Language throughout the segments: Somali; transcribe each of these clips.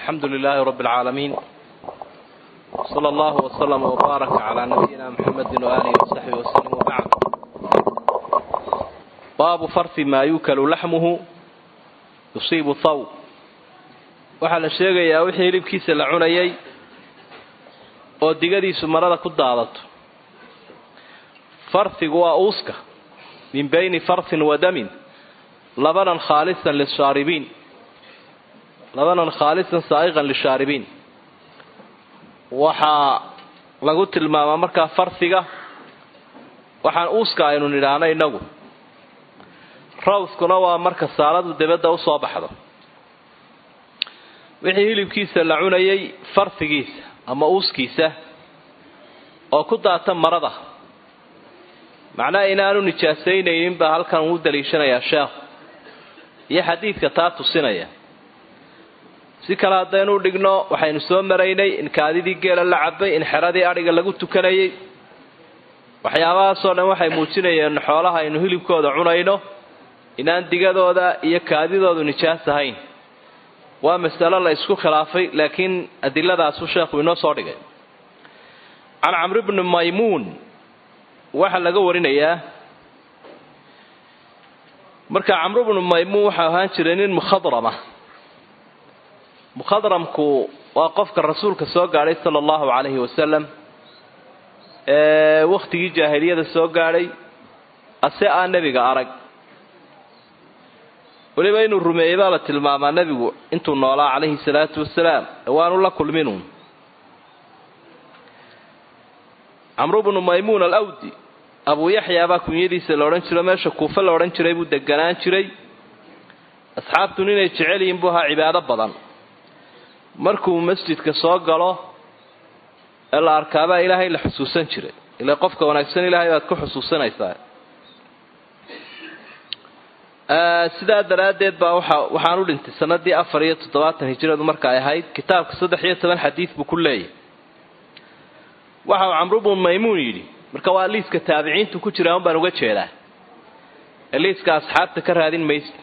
الحمد لله رب العالمين صلى الله وسلم وبارك على نبينا محمد وآله وصحبه وسلم وبعد باب فرث ما يوكل لحمه يصيب الثوب waxaa la sheegayaa wixii hilibkiisa la cunayay oo digadiisu marada ku daadato farhigu waa uuska min bayni farhin wa damin labanan khaalisan lishaaribiin labanan khaalisan saa'iqan lishaaribiin waxaa lagu tilmaamaa markaa farhiga waxaan uuska aynu nidhaahno innagu rawskuna waa marka saaladu debadda usoo baxdo wixii hilibkiisa la cunayay farhigiisa ama uuskiisa oo ku daata marada macnaha inaanu nijaasaynaynin baa halkan uu daliishanayaa sheekhu iyo xadiidka taa tusinaya si kale haddaynu dhigno waxaynu soo maraynay in kaadidii geela la cabay in xeradii adhiga lagu tukanayay waxyaabahaasoo dhan waxay muujinayeen xoolaha aynu hilibkooda cunayno inaan digadooda iyo kaadidoodu nijaas ahayn waa masalo la isku khilaafay laakiin adiladaasuu sheekhu inoo soo dhigay can camri bni maymuun waxaa laga warinayaa marka camru bnu maymuun waxau ahaan jiray nin mukhadrama mukhadramku waa qofka rasuulka soo gaadhay sala allahu calayhi wasalam ee wakhtigii jaahiliyada soo gaadhay ase aan nebiga arag weliba inuu rumeeyey baa la tilmaamaa nebigu intuu noolaa calayhi salaatu wasalaam waanu la kulminuun camru bnu maymuun alawdi abuu yaxyaa baa kunyadiisa la odhan jiro meesha kuufe la odhan jiray buu deganaan jiray asxaabtun inay jecel yihiin buu ahaa cibaado badan markuu masjidka soo galo ee la arkaabaa ilaahay la xusuusan jiray ila qofka wanaagsan ilaahay baad ku xusuusanaysaa sidaa daraaddeed baa waxa waxaan u dhintay sanadii afar iyo toddobaatan hijiradu marka ay ahayd kitaabka saddex iyo toban xadiid buu ku leeyahy waxa uu camru bnu maymuun yidhi marka waa liiska taabiciintu ku jira un baan uga jeedaa ee liiska asxaabta ka raadin maysa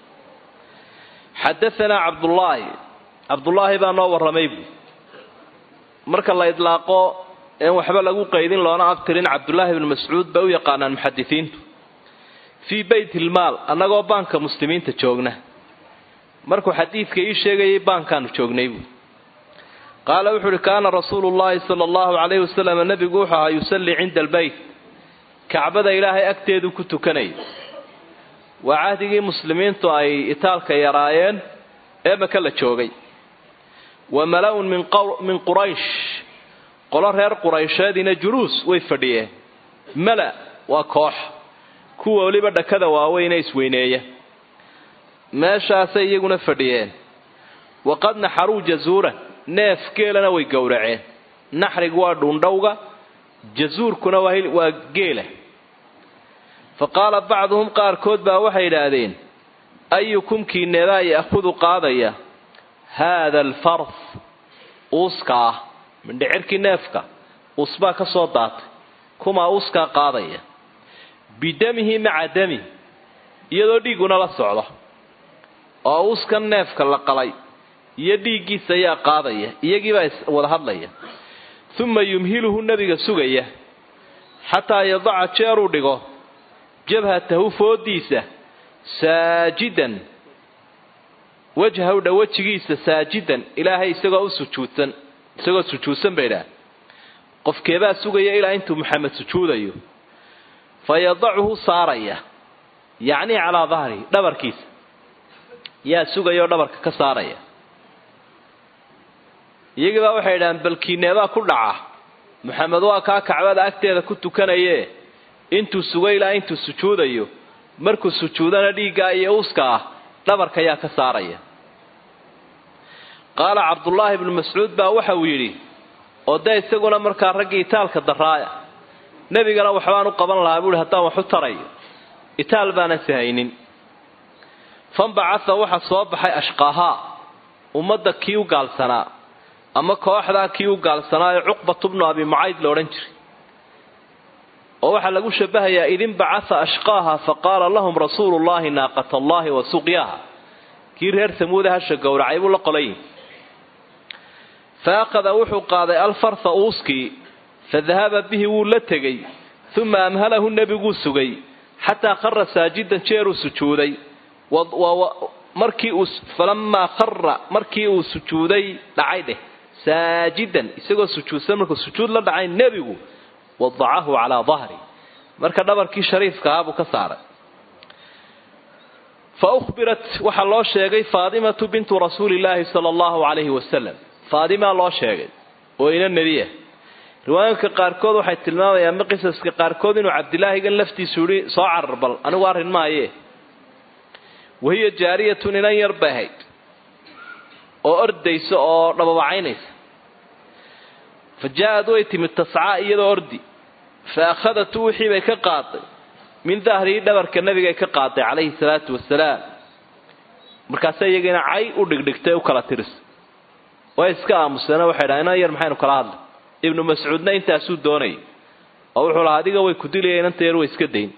xadaanaa cabdullaahi cabdullaahi baa noo warramay buu marka la idlaaqo een waxba lagu qaydin loona abtirin cabdullaahi bnu mascuud bay u yaqaanaan muxadisiintu fii bayt ilmaal annagoo baanka muslimiinta joogna markuu xadiidka ii sheegayay baankaanu joognay buu qaala wuxuu uhi kaana rasuulu llaahi sala allahu calayhi wasalam nebigu wuxuu ahaa yusallii cinda albeyt kacbada ilaahay agteedu ku tukanayay waa cahdigii muslimiintu ay itaalka yaraayeen ee maka la joogay wa mala-un min quraysh qolo reer quraysheediina juluus way fadhiyeen mala waa koox kuwa weliba dhakada waaweyne isweyneeya meeshaasay iyaguna fadhiyeen waqad naxaruu jazuuran neef geelana way gowraceen naxrigu waa dhuundhowga jazuurkuna waa geela fa qaala bacduhum qaarkood baa waxay idhaahdeen ayukum kiineebaa ya'hudu qaadaya haada alfarh uuska ah mindhicirkii neefka uusbaa ka soo daatay kumaa uuskaa qaadaya bidamihi maca dami iyadoo dhiigguna la socdo oo uuskan neefka la qalay iyo dhiiggiisa ayaa qaadaya iyagiibaa wada hadlaya uma yumhiluhu nebiga sugaya xataa yadaca jeeruu dhigo jabhatahu foodiisa saajidan wajhaw dha wejigiisa saajidan ilaahay isagoo u sujuudsan isagoo sujuudsan bay idhaah qofkeebaa sugaya ilaa intuu maxamed sujuudayo fa yadacuhu saaraya yacnii calaa dahrihi dhabarkiisa yaa sugaya oo dhabarka ka saaraya iyagiibaa waxay idhahaan balkiineebaa ku dhaca maxamed waa kaa kacbada agteeda ku tukanaye intuu sugo ilaa intuu sujuudayo markuu sujuudana dhiiggaa iyo uuska ah dhabarka yaa ka saaraya qaala cabdullaahi bnu mascuud baa waxa uu yidhi oo dee isaguna markaa raggii itaalka daraaya nebigana waxbaan u qaban lahaa buuhi haddaan wax u tarayo itaal baanan sihaynin fanbacatha waxa soo baxay ashqaahaa ummadda kii u gaalsanaa ama kooxdaa kii u gaalsanaa ee cuqbatu bnu abi mucayd la odhan jiray oo waxaa lagu shabahayaa idin bacatha ashqaaha faqaala lahum rasuulu llahi naaqata allahi wa suqyaha kii reer samuuda hasha gowracay buu la qolayin fa akhada wuxuu qaaday alfarha uuskii fa dahaba bihi wuu la tegey uma amhalahu nebiguu sugay xataa khara saajidan jeeruu sujuuday markii uu falamaa khara markii uu sujuuday dhacay dheh saajidan isagoo sujuudsan markuu sujuud la dhacay nebigu wadacahu calaa dahri marka dhabarkii shariifka ahaa buu ka saaray fa uhbirat waxaa loo sheegay faadimatu bintu rasuulillaahi sala allahu calayhi wasalam faadimaa loo sheegay oo ina nebi ah riwaayooyinka qaarkood waxay tilmaamayaan ma qisaska qaarkood inuu cabdilaahigan laftiisu yihi soo carar bal anigu arrin maaye wahiya jaariyatun inan yar bay ahayd oo ordaysa oo dhababacaynaysa fa jaa-ad way timid tascaa iyadoo ordi fa akhadatu wixii bay ka qaaday min dahrihi dhabarka nabigay ka qaaday calayhi salaatu wasalaam markaase iyagiina cay u dhigdhigtay u kala tiris way iska aamuseen waxay dhaha inan yar maxaynu kala hadlay ibnu mascuudna intaasuu doonayay oo wuxuu lahaa adiga way ku dilaya inanta yar way iska dayn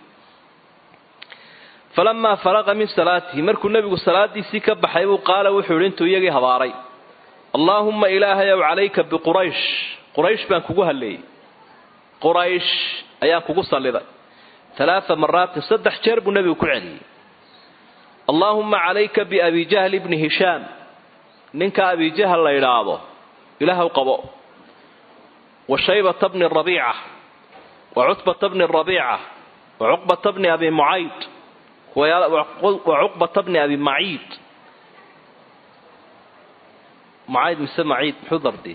falamaa faraqa min salaatihi markuu nebigu salaadiisii ka baxay buu qaala wuxuu yidhi intuu iyagii habaaray allaahumma ilaahayow calayka biquraysh quraysh baan kugu halleeyey quraysh ayaan kugu salliday alaaa maraatin saddex jeer buu nebigu ku celiyey allaahumma calayka biabi jahl ibni hishaam ninka abijahal la yidhaahdo ilaahw qabo wa shaybata bni rabiica wa cutbata bni rabiica wa cuqbata bni abi mucayd wa cuqbata bni abi maciid mucayd mise maciid muxuu dardi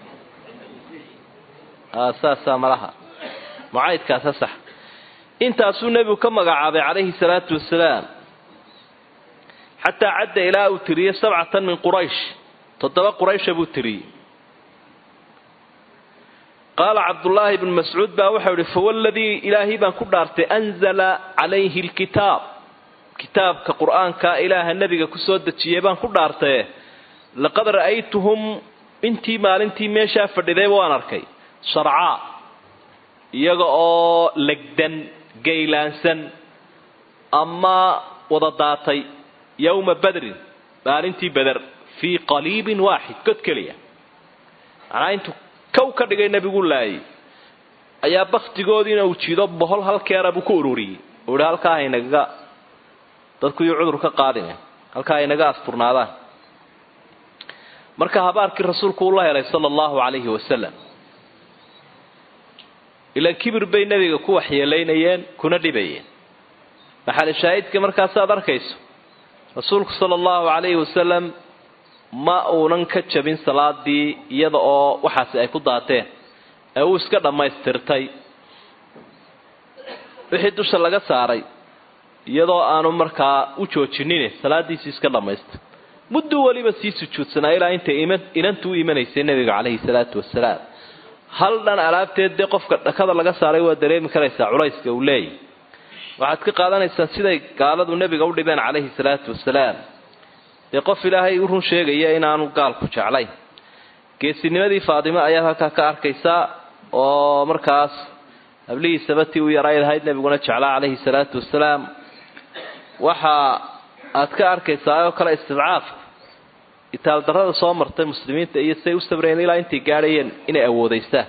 saasaa malaha mucaydkaasa sax intaasuu nebigu ka magacaabay calayhi salaatu wasalaam xataa cadda ilaa uu tiriyey sabcatan min quraysh toddoba quraysha buu tiriyey qaala cabdullaahi bnu mascuud baa waxau ihi fawaladii ilaahay baan ku dhaartay anzala calayhi lkitaab kitaabka qur-aanka ilaaha nebiga kusoo dejiyey baan ku dhaartaye laqad ra'aytuhum intii maalintii meeshaa fadhidayba waan arkay sharcaa iyaga oo legdan gaylaansan ama wada daatay yowma badrin maalintii beder fii qaliibin waaxid god keliya macnaa intuu kow ka dhigay nebigu laayay ayaa baktigoodiina uu jiido bohol halkeera buu ku ururiyey uu ihi halkaa haynagaga dadku yuu cudur ka qaadine halkaa haynaga asturnaadaan marka habaarkii rasuulku uu la helay sala allahu calayhi wasalam ilaan kibir bay nebiga ku waxyeelaynayeen kuna dhibayeen maxali shaahidka markaasaad arkayso rasuulku sala allahu calayhi wasalam ma uunan ka jabin salaadii iyada oo waxaasi ay ku daateen ee uu iska dhammaystirtay wixii dusha laga saaray iyadoo aanu markaa u joojinine salaadiisii iska dhammaystir mudduu weliba sii sujuudsanaa ilaa intay inantu u imanaysay nebiga calayhi salaatu wasalaam hal dhan alaabteed dee qofka dhakada laga saaray waa dareemi karaysaa culayska uu leeyahy waxaad ka qaadanaysaa siday gaaladu nebiga u dhibeen calayhi salaatu wasalaam dee qof ilaahay u run sheegaya inaanu gaalku jeclayn geesinimadii faadimo ayaad halkaa ka arkaysaa oo markaas hablihiisaba tii u yarayd ahayd nebiguna jeclaa calayhi salaatu wasalaam waxa aad ka arkaysaa oo kale istidcaafka itaaldarrada soo martay muslimiinta iyo siday u sabreen ilaa intay gaadhayeen inay awoodaystaan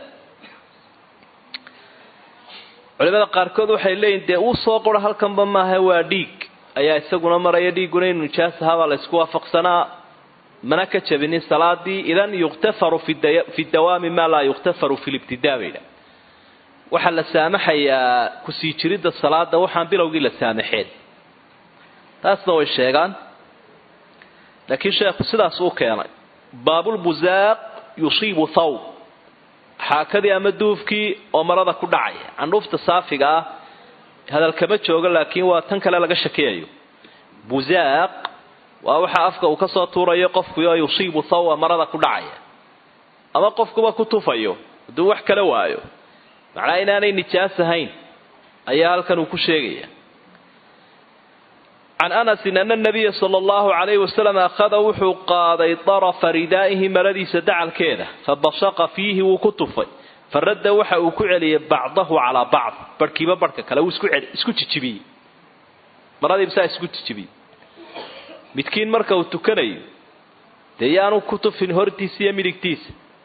culimada qaarkood waxay leeyihin dee uu soo qoro halkanba maaha waa dhiig ayaa isaguna maraya dhiigguna inu nijaas ahaabaa la ysku waafaqsanaa mana ka jabinin salaadii idan yukhtafaru fi dawaami maa laa yukhtafaru fi libtidaa baydha waxaa la saamaxayaa kusii jiridda salaada waxaan bilowgii la saamaxeen taasna way sheegaan laakiin sheekhu sidaas uu keenay baabulbuzaaq yusiibu thawb xaakadii ama duufkii oo marada ku dhacaya candhuufta saafiga ah hadal kama joogo laakiin waa tan kale laga shakiyayo buzaaq waa waxa afka uu kasoo tuurayo qofkuoo yusiibu thawba marada ku dhacaya ama qofkuba ku tufayo hadduu wax kala waayo macnaa inaanay nijaas ahayn ayaa halkan uu ku sheegaya can anasin ana nabiya sala allahu calayhi wasalam akhada wuxuu qaaday darafa ridaa'ihi maradiisa dacalkeeda fabasaqa fiihi wuu ku tufay faradda waxa uu ku celiyay bacdahu calaa bacd barhkiiba barhka kale wuu isku jijibiyey maradiiba saa isku jijibiyey midkiin marka uu tukanayo dee yaanu ku tufin hortiisa iyo midigtiisa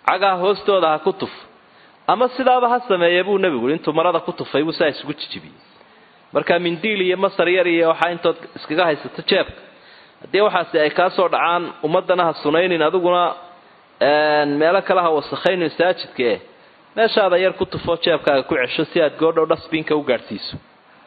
cagaha hoostooda ha ku tuf ama sidaaba ha sameeye buu nebigu intuu marada ku tufay buu saa isugu jijibiyey marka mindiil iyo masar yar iyo waxaa intood iskaga haysato jeebka haddii waxaasi ay kaa soo dhacaan ummadana ha sunaynin adiguna meelo kale ha wasakhayn masaajidka eh meeshaada yar ku tufo jeebkaaga ku cesho si aad goodhow dhasbiinka u gaadhsiiso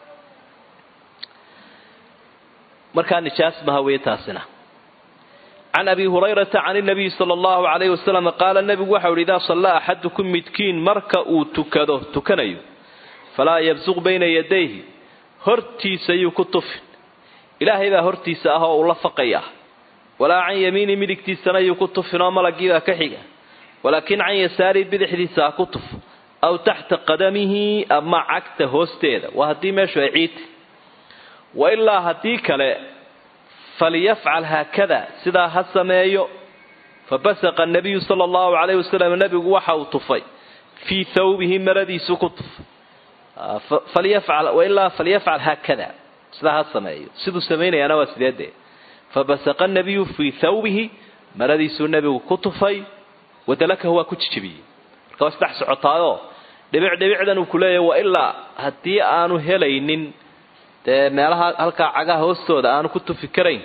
markaa nijaas maha wey taasina can abi hurayrata can nabiyi sala allahu calayhi wasalam qaala nebigu waxau yidhi idaa sallaa axadukum midkiin marka uu tukado tukanayo falaa yabsuq bayna yadayhi hortiisa yuu ku tufin ilaahay baa hortiisa ah oo uu la faqaya walaa can yamiini midigtiisana yuu ku tufin oo malagiibaa ka xiga walaakin can yasaari bidixdiisa ha ku tuf aw taxta qadamihi ama cagta hoosteeda waa haddii meeshu ay ciidta wa ilaa haddii kale falyafcal haakada sidaa ha sameeyo fabasaqa nabiyu sala allahu calayhi wasalam nebigu waxa uu tufay fii thawbihi maradiisu ku tufay falyafcal wailaa falyafcal haakada sidaa ha sameeyo siduu samaynayaana waa sideedee fabasaqa nabiyu fii thawbihi maradiisuu nebigu ku tufay wadalakahu waa ku jijibiyey marka waa isdhex socotaayoo dhibic dhibicdan uu ku leeyahy wa ilaa haddii aanu helaynin dee meelaha halkaa cagaha hoostooda aanu ku tufi karayn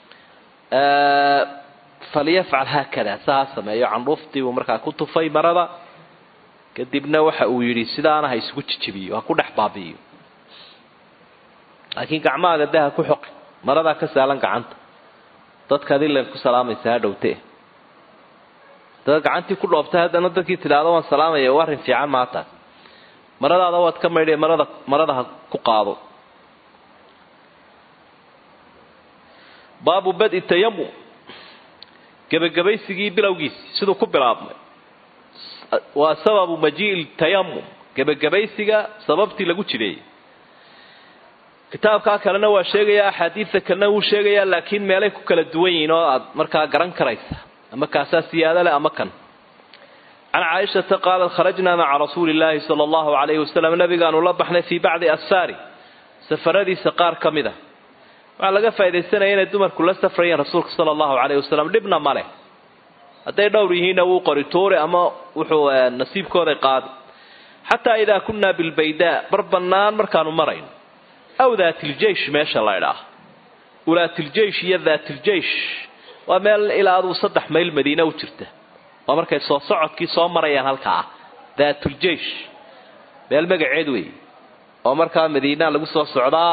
falyafcal haakada saa ha sameeyo candhuuftii buu markaa ku tufay marada kadibna waxa uu yidhi sidaana ha isugu jijibiyo ha ku dhex baabi'iyo laakiin gacmahaaga de ha ku xoqi maradaa ka saalan gacanta dadka adilan ku salaamaysa ha dhowte dad gacantii ku dhoobtay haddana dadkii tidhaahdo waan salaamaya waa arrin fiican maataas maradaada waad ka maydhay marada marada ha ku qaado baabu badi tayamum gebagabaysigii bilowgiisi siduu ku bilaabmay waa sababu majii'i tayamum gebagabaysiga sababtii lagu jireeyey kitaabkaa kalena waa sheegayaa axaadiidta kalena wuu sheegayaa laakiin meelay ku kala duwan yihiin oo aad markaa garan karaysa ama kaasaa siyaado leh ama kan can caaishata qaalat kharajnaa maca rasuuli illaahi sala allahu calayhi wasalam nabigaanu la baxnay fii bacdi asfaari safaradiisa qaar ka mid a waxaa laga faa'idaysanaya inay dumarku la safrayeen rasuulka sala allahu calayhi wasalam dhibna ma leh hadday dhowr yihiinna wuu qori tuuri ama wuxuu nasiibkooday qaadi xataa idaa kunnaa bilbaydaa bar bannaan markaanu marayno aw daatiljeesh meesha la ydhaah ulaatiljeesh iyo daatiljeesh waa meel ilaa aduu saddex mayl madiina u jirta waa markay soo socodkii soo marayaan halkaa daatuljeesh meel magaceed wey oo markaa madiina lagu soo socdaa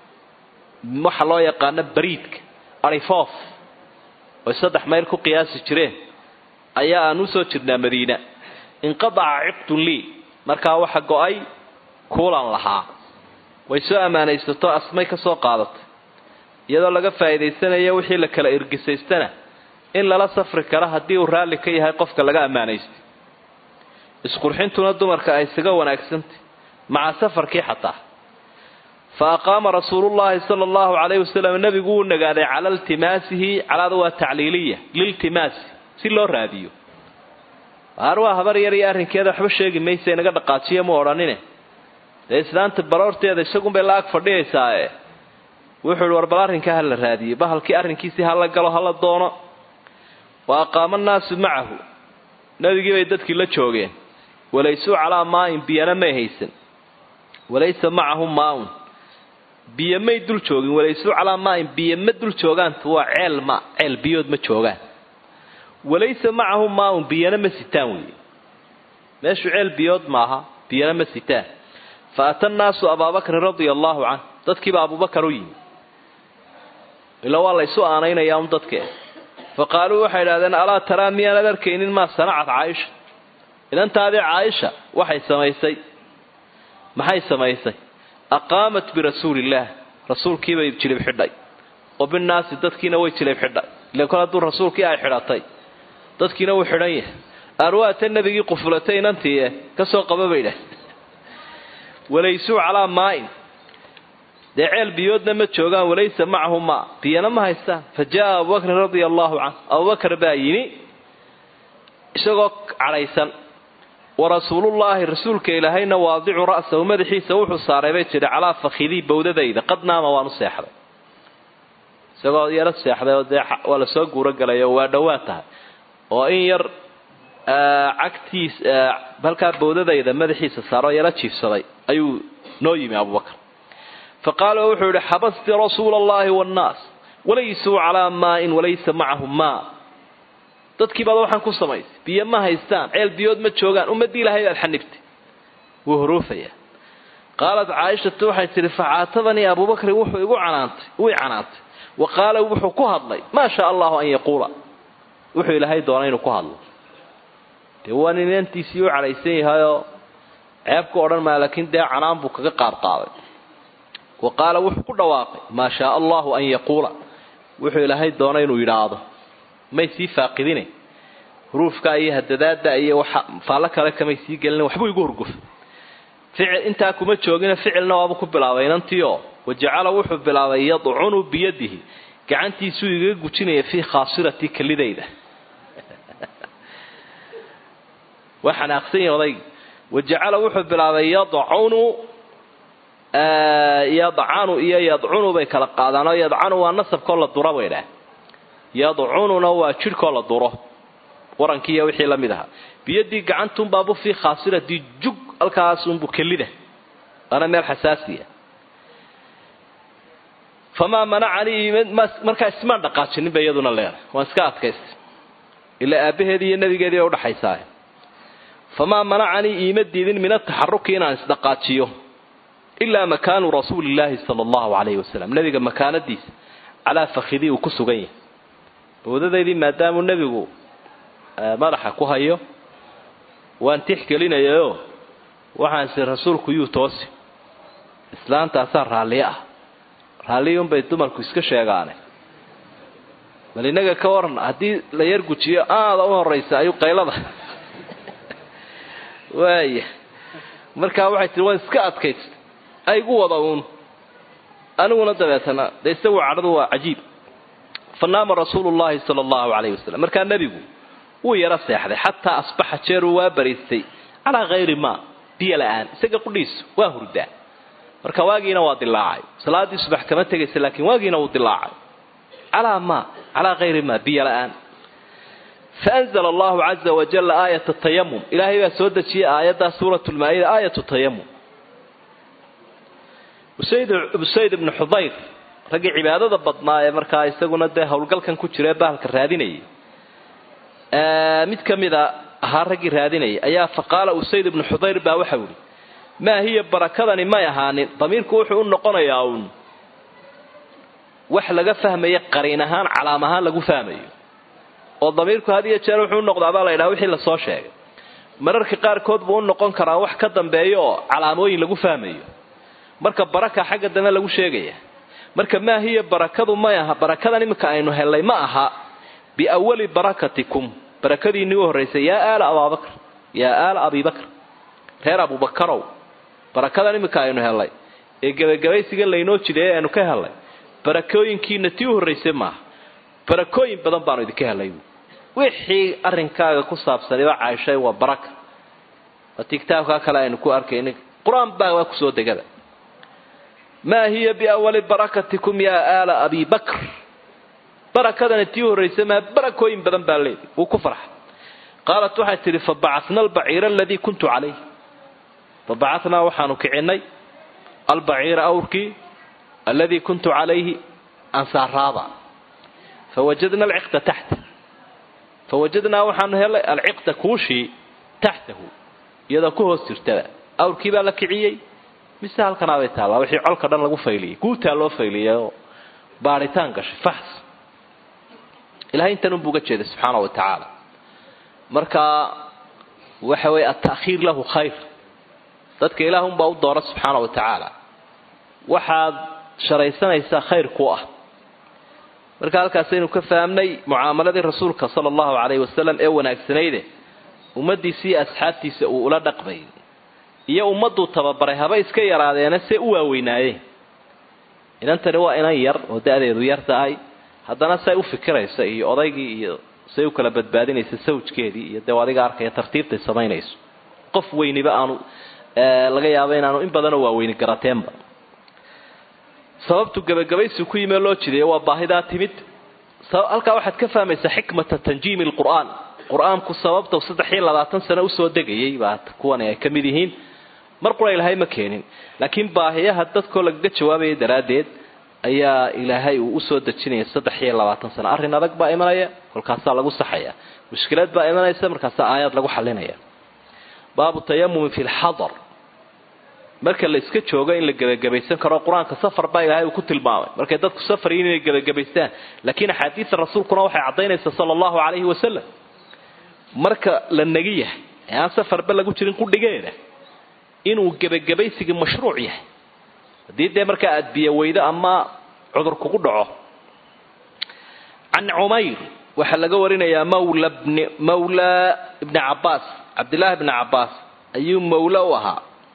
waxa loo yaqaano bariidka arifoof oy saddex mayl ku qiyaasi jireen ayaa aan usoo jirnaa madiina inqadaca ciqdun lii markaa waxa go-ay kuulan lahaa way soo ammaanaysato asmay ka soo qaadatay iyadoo laga faa'iidaysanayo wixii la kala irgisaystana in lala safri karo haddii uu raalli ka yahay qofka laga ammaanaystay isqurxintuna dumarka ay isaga wanaagsantay maca safarkii xataa fa aqaama rasuulullaahi sala allahu calayhi wasalam nebigu wuu nagaaday cala iltimaasihi calaada waa tacliiliya liltimaasi si loo raadiyo haar waa habar yar iyo arrinkeeda waxba sheegi maysa inaga dhaqaajiyo ma odhanine dee islaanta baroorteeda isagunbay la ag fadhiyaysaae wuxuu ihi war bal arrinkaa ha la raadiyey bahalkii arrinkiisii hala galo hala doono wa aqaama annaasu macahu nebigii bay dadkii la joogeen walaysuu calaa maain biyana may haysan walaysa macahum maaun biyo may dul joogin walaysuu calaa maain biyo ma dul joogaanta waa ceel ma ceel biyood ma joogaan walaysa macahum maaun biyana ma sitaan weeye meeshu ceel biyood maaha biyana ma sitaan fa ata annaasu abaabakrin radia allaahu canh dadkiiba abubakar u yimi ila waa la ysu aanaynayaa un dadkee fa qaaluu waxay idhahdeen alaa taraa miyaanad arkaynin maa sanacat caaisha idantaadii caaisha waxay samaysay maxay samaysay aqaamat birasuuliillaah rasuulkiibay jilib xidhay wa binnaasi dadkiina way jilib xidhay ile kol hadduu rasuulkii ay xidhatay dadkiina wuu xidhan yahay arwaata nebigii qufulatay inantii ka soo qaba bay dhah walaysuu calaa maain dee ceel biyoodna ma joogaan walaysa macahu maa biyana ma haystaan fa jaa abubakrin radia allaahu canh abubakar baa yimi isagoo cadhaysan wa rasuulullaahi rasuulka ilaahayna waadicu ra'sahu madaxiisa wuxuu saaray bay tidhi calaa fakhidii bawdadayda qad naama waan u seexday isagoo yaro seexday oo dee waa lasoo guuro galay oo waa dhowaad tahay oo in yar cagtiis halkaa bowdadayda madaxiisa saaroo yaro jiifsaday ayuu noo yimi abubakar fa qaala wuxuu yihi xabasti rasuula allahi wannaas walaysuu calaa maain walaysa macahum maa dadkii baad waxaan ku samaysay biyo ma haystaan ceel biyood ma joogaan ummadii ilaahay baad xanibtay wuu huruufaya qaalat caaishatu waxay tihi facaatabanii abubakrin wuxuu igu canaantay uu canaantay wa qaala wuxuu ku hadlay maa shaa allahu an yaquula wuxuu ilaahay doona inuu ku hadlo dee waa nin inantiisii u cadhaysan yahayoo ceebku odhan maa laakiin dee canaan buu kaga qaadqaaday wa qaala wuxuu ku dhawaaqay maa shaa allahu an yaquula wuxuu ilaahay doona inuu yidhaahdo may sii faaqidine huruufka iyo hadadaada iyo waxa faallo kale kamay sii gelin waxbuu igu hurgufay ficil intaa kuma joogina ficilna waaba ku bilaabay inantiio wajacala wuxuu bilaabay yadcunu biyadihi gacantiisuu igaga gujinaya fii khaasirati kelidayda waa xanaaqsan yahi odaygi wajacala wuxuu bilaabay yadcunu yadcanu iyo yadcunu bay kala qaadaan oo yadcanu waa nasabkoo la dura bay dhaah yadcununa waa jidhkoo la duro warankii iyo wixii la mid ahaa biyadii gacantunbaabu fii khaasiratii jug halkaasunbu kelida waana meel xasaasiya famaa manacanii markaa ismaan dhaqaajinin bay iyaduna leedahay waan iska adkaystay ilaa aabbaheedii iyo nabigeedii bay udhaxaysaa famaa manacanii iima diidin min ataxaruki inaan isdhaqaajiyo ilaa makaanu rasuulillaahi sala allahu calayhi wasalam nabiga makaanadiisa calaa fakhidii uu ku sugan yahay bowdadaydii maadaamuu nebigu madaxa ku hayo waan tixgelinayayo waxaansi rasuulku yuu toosi islaantaasaa raalliyo ah raalliyuunbay dumarku iska sheegaane bal innaga ka waran haddii la yar gujiyo aada u horraysa ayuu qaylada waaya markaa waxay tihi waan iska adkaysta aygu wada uun aniguna dabeetana dee isagu cadhadu waa cajiib fa naama rasuulu llahi sala allahu calayhi wasalam markaa nebigu wuu yaro seexday xataa asbaxa jeeruu waa bariistay calaa hayri maa biyo la-aan isaga qudhiisu waa hurdaa marka waagiina waa dilaacay salaadii subax kama tegaysa laakiin waagiina wuu dilaacay calaa maa calaa hayri maa biyo la-aan faanzla allahu caza wajalla aayata tayamum ilaahay baa soo dejiyey aayaddaa suurat lmaa-ida aayatu tayamum usayd ibnu xudayr raggii cibaadada badnaa ee markaa isaguna dee howlgalkan ku jira ee bahalka raadinayay mid ka mida ahaa raggii raadinayay ayaa faqaala usayd ibnu xudayr baa waxau ihi maa hiya barakadani may ahaanin damiirku wuxuu u noqonayaa uun wax laga fahmaya qariin ahaan calaam ahaan lagu fahmayo oo damiirku had iyo jeer wuxuu u noqdaabaa la ydhaha wixii lasoo sheegay mararka qaarkood buu u noqon karaa wax ka dambeeya oo calaamooyin lagu fahmayo marka baraka xagga dambe lagu sheegaya marka maa hiya barakadu may aha barakadan iminka aynu hellay ma aha biawali barakatikum barakadiinii u horraysay yaa aala abaabakr yaa aala abibakr reer abubakarow barakadan iminka aynu hellay ee gebagabaysigan laynoo jideeye aynu ka hellay barakooyinkiina tii u horraysay maaha barakooyin badan baanu idinka hellay wixii arrinkaaga ku saabsaniba cayshay waa baraka waati kitaabkaa kale aynu ku arkayna qur-aan baa waa kusoo degada maa hiya biawali barakatikum yaa aala abi bakr barakadani tii horraysa maa barakooyin badan baa leedi wuu ku farxay qaalat waxay tidhi fabacatna albaciira aladii kuntu calayh fabacatnaa waxaanu kicinay albaciira awrkii alladii kuntu calayhi ansaaraada fawajadna alciqda taxta fawajadnaa waxaanu helay alciqda kuushii taxtahu iyadoo ku hoos jirtaba awrkii baa la kiciyey mise halkanaabay taallaa wixii colka dhan lagu fayliyey guutaa loo fayliyay oo baaritaan gashay faxs ilahay intan unbuu uga jeeday subxaana wa tacaala marka waxa weeye alta'khiir lahu khayr dadka ilaah unbaa u doora subxaana wa tacaala waxaad sharaysanaysaa khayr ku ah marka halkaasaynu ka fahamnay mucaamaladii rasuulka sala allahu calayhi wasalam ee wanaagsanayde ummaddiisii asxaabtiisa uu ula dhaqmay iyo ummaduu tababaray haba iska yaraadeena see u waaweynaayeen inantani waa inan yar oo da-deedu yar tahay haddana say u fikiraysa iyo odaygii iyo say u kala badbaadinaysa sawjkeedii iyo dee adiga arkaya tartiibtay samaynayso qof weyniba aanu laga yaabo inaanu in badanoo waaweyni garateenba sababtu gebagabaysi ku yimee loo jideeyo waa baahidaa timid halkaa waxaad ka fahmaysaa xikmata tanjiimi lqur'aan qur-aanku sababta saddex iyo labaatan sano usoo degayay baa kuwan ay ka mid yihiin mar qura ilaahay ma keenin laakiin baahiyaha dadkoo lagaga jawaabaya daraaddeed ayaa ilaahay uu usoo dejinaya saddex iyo labaatan sano arrin adag baa imanaya kolkaasaa lagu saxaya mushkilad baa imanaysa markaasaa aayaad lagu xalinaya baabu tayamumi fi lxadar marka la iska joogo in la gebagabaysan karo qur-aanka safar baa ilaahay uu ku tilmaamay markay dadku safar yihiin inay gebagabaystaan laakiin axaadiida rasuulkuna waxay caddaynaysaa sala allahu calayhi wasalam marka la nagi yahay ee aan safarba lagu jirin qudhigeeda inuu gebagabaysigii mashruuc yahay haddii dee markaa aada biyo weydo ama cudur kugu dhaco can cumayr waxaa laga warinayaa mawla bni mawla ibni cabbaas cabdillaahi bni cabbaas ayuu mawlo u ahaa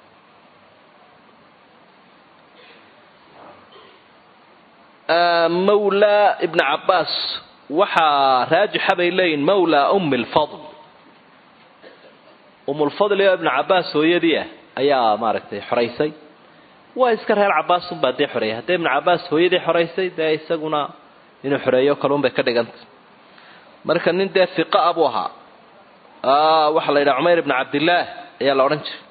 mawla ibni cabbaas waxaa raajixa bay leeyihin mawla ummi lfadl umulfadli oo ibnu cabbaas hooyadii ah ayaa maaragtay xoraysay waa iska reer cabaasunbaa dee xoreeyay haddii ibnu cabbaas hooyadii xoraysay dee isaguna inuu xoreeyo kalun bay ka dhigantay marka nin dee fiqa a buu ahaa waxaa la yidhaha cumayr ibnu cabdillaah ayaa la odhan jiray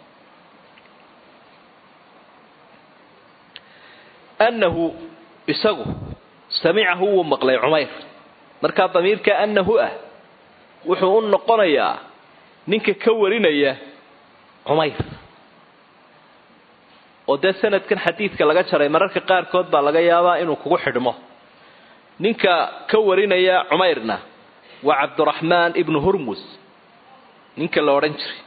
annahu isagu samicahu wuu maqlay cumayr markaa damiirka annahu ah wuxuu u noqonayaa ninka ka warinaya cumayr oo dee sanadkan xadiidka laga jaray mararka qaarkood baa laga yaabaa inuu kugu xidhmo ninka ka warinaya cumayrna waa cabduraxmaan ibnu hurmus ninka la odhan jiray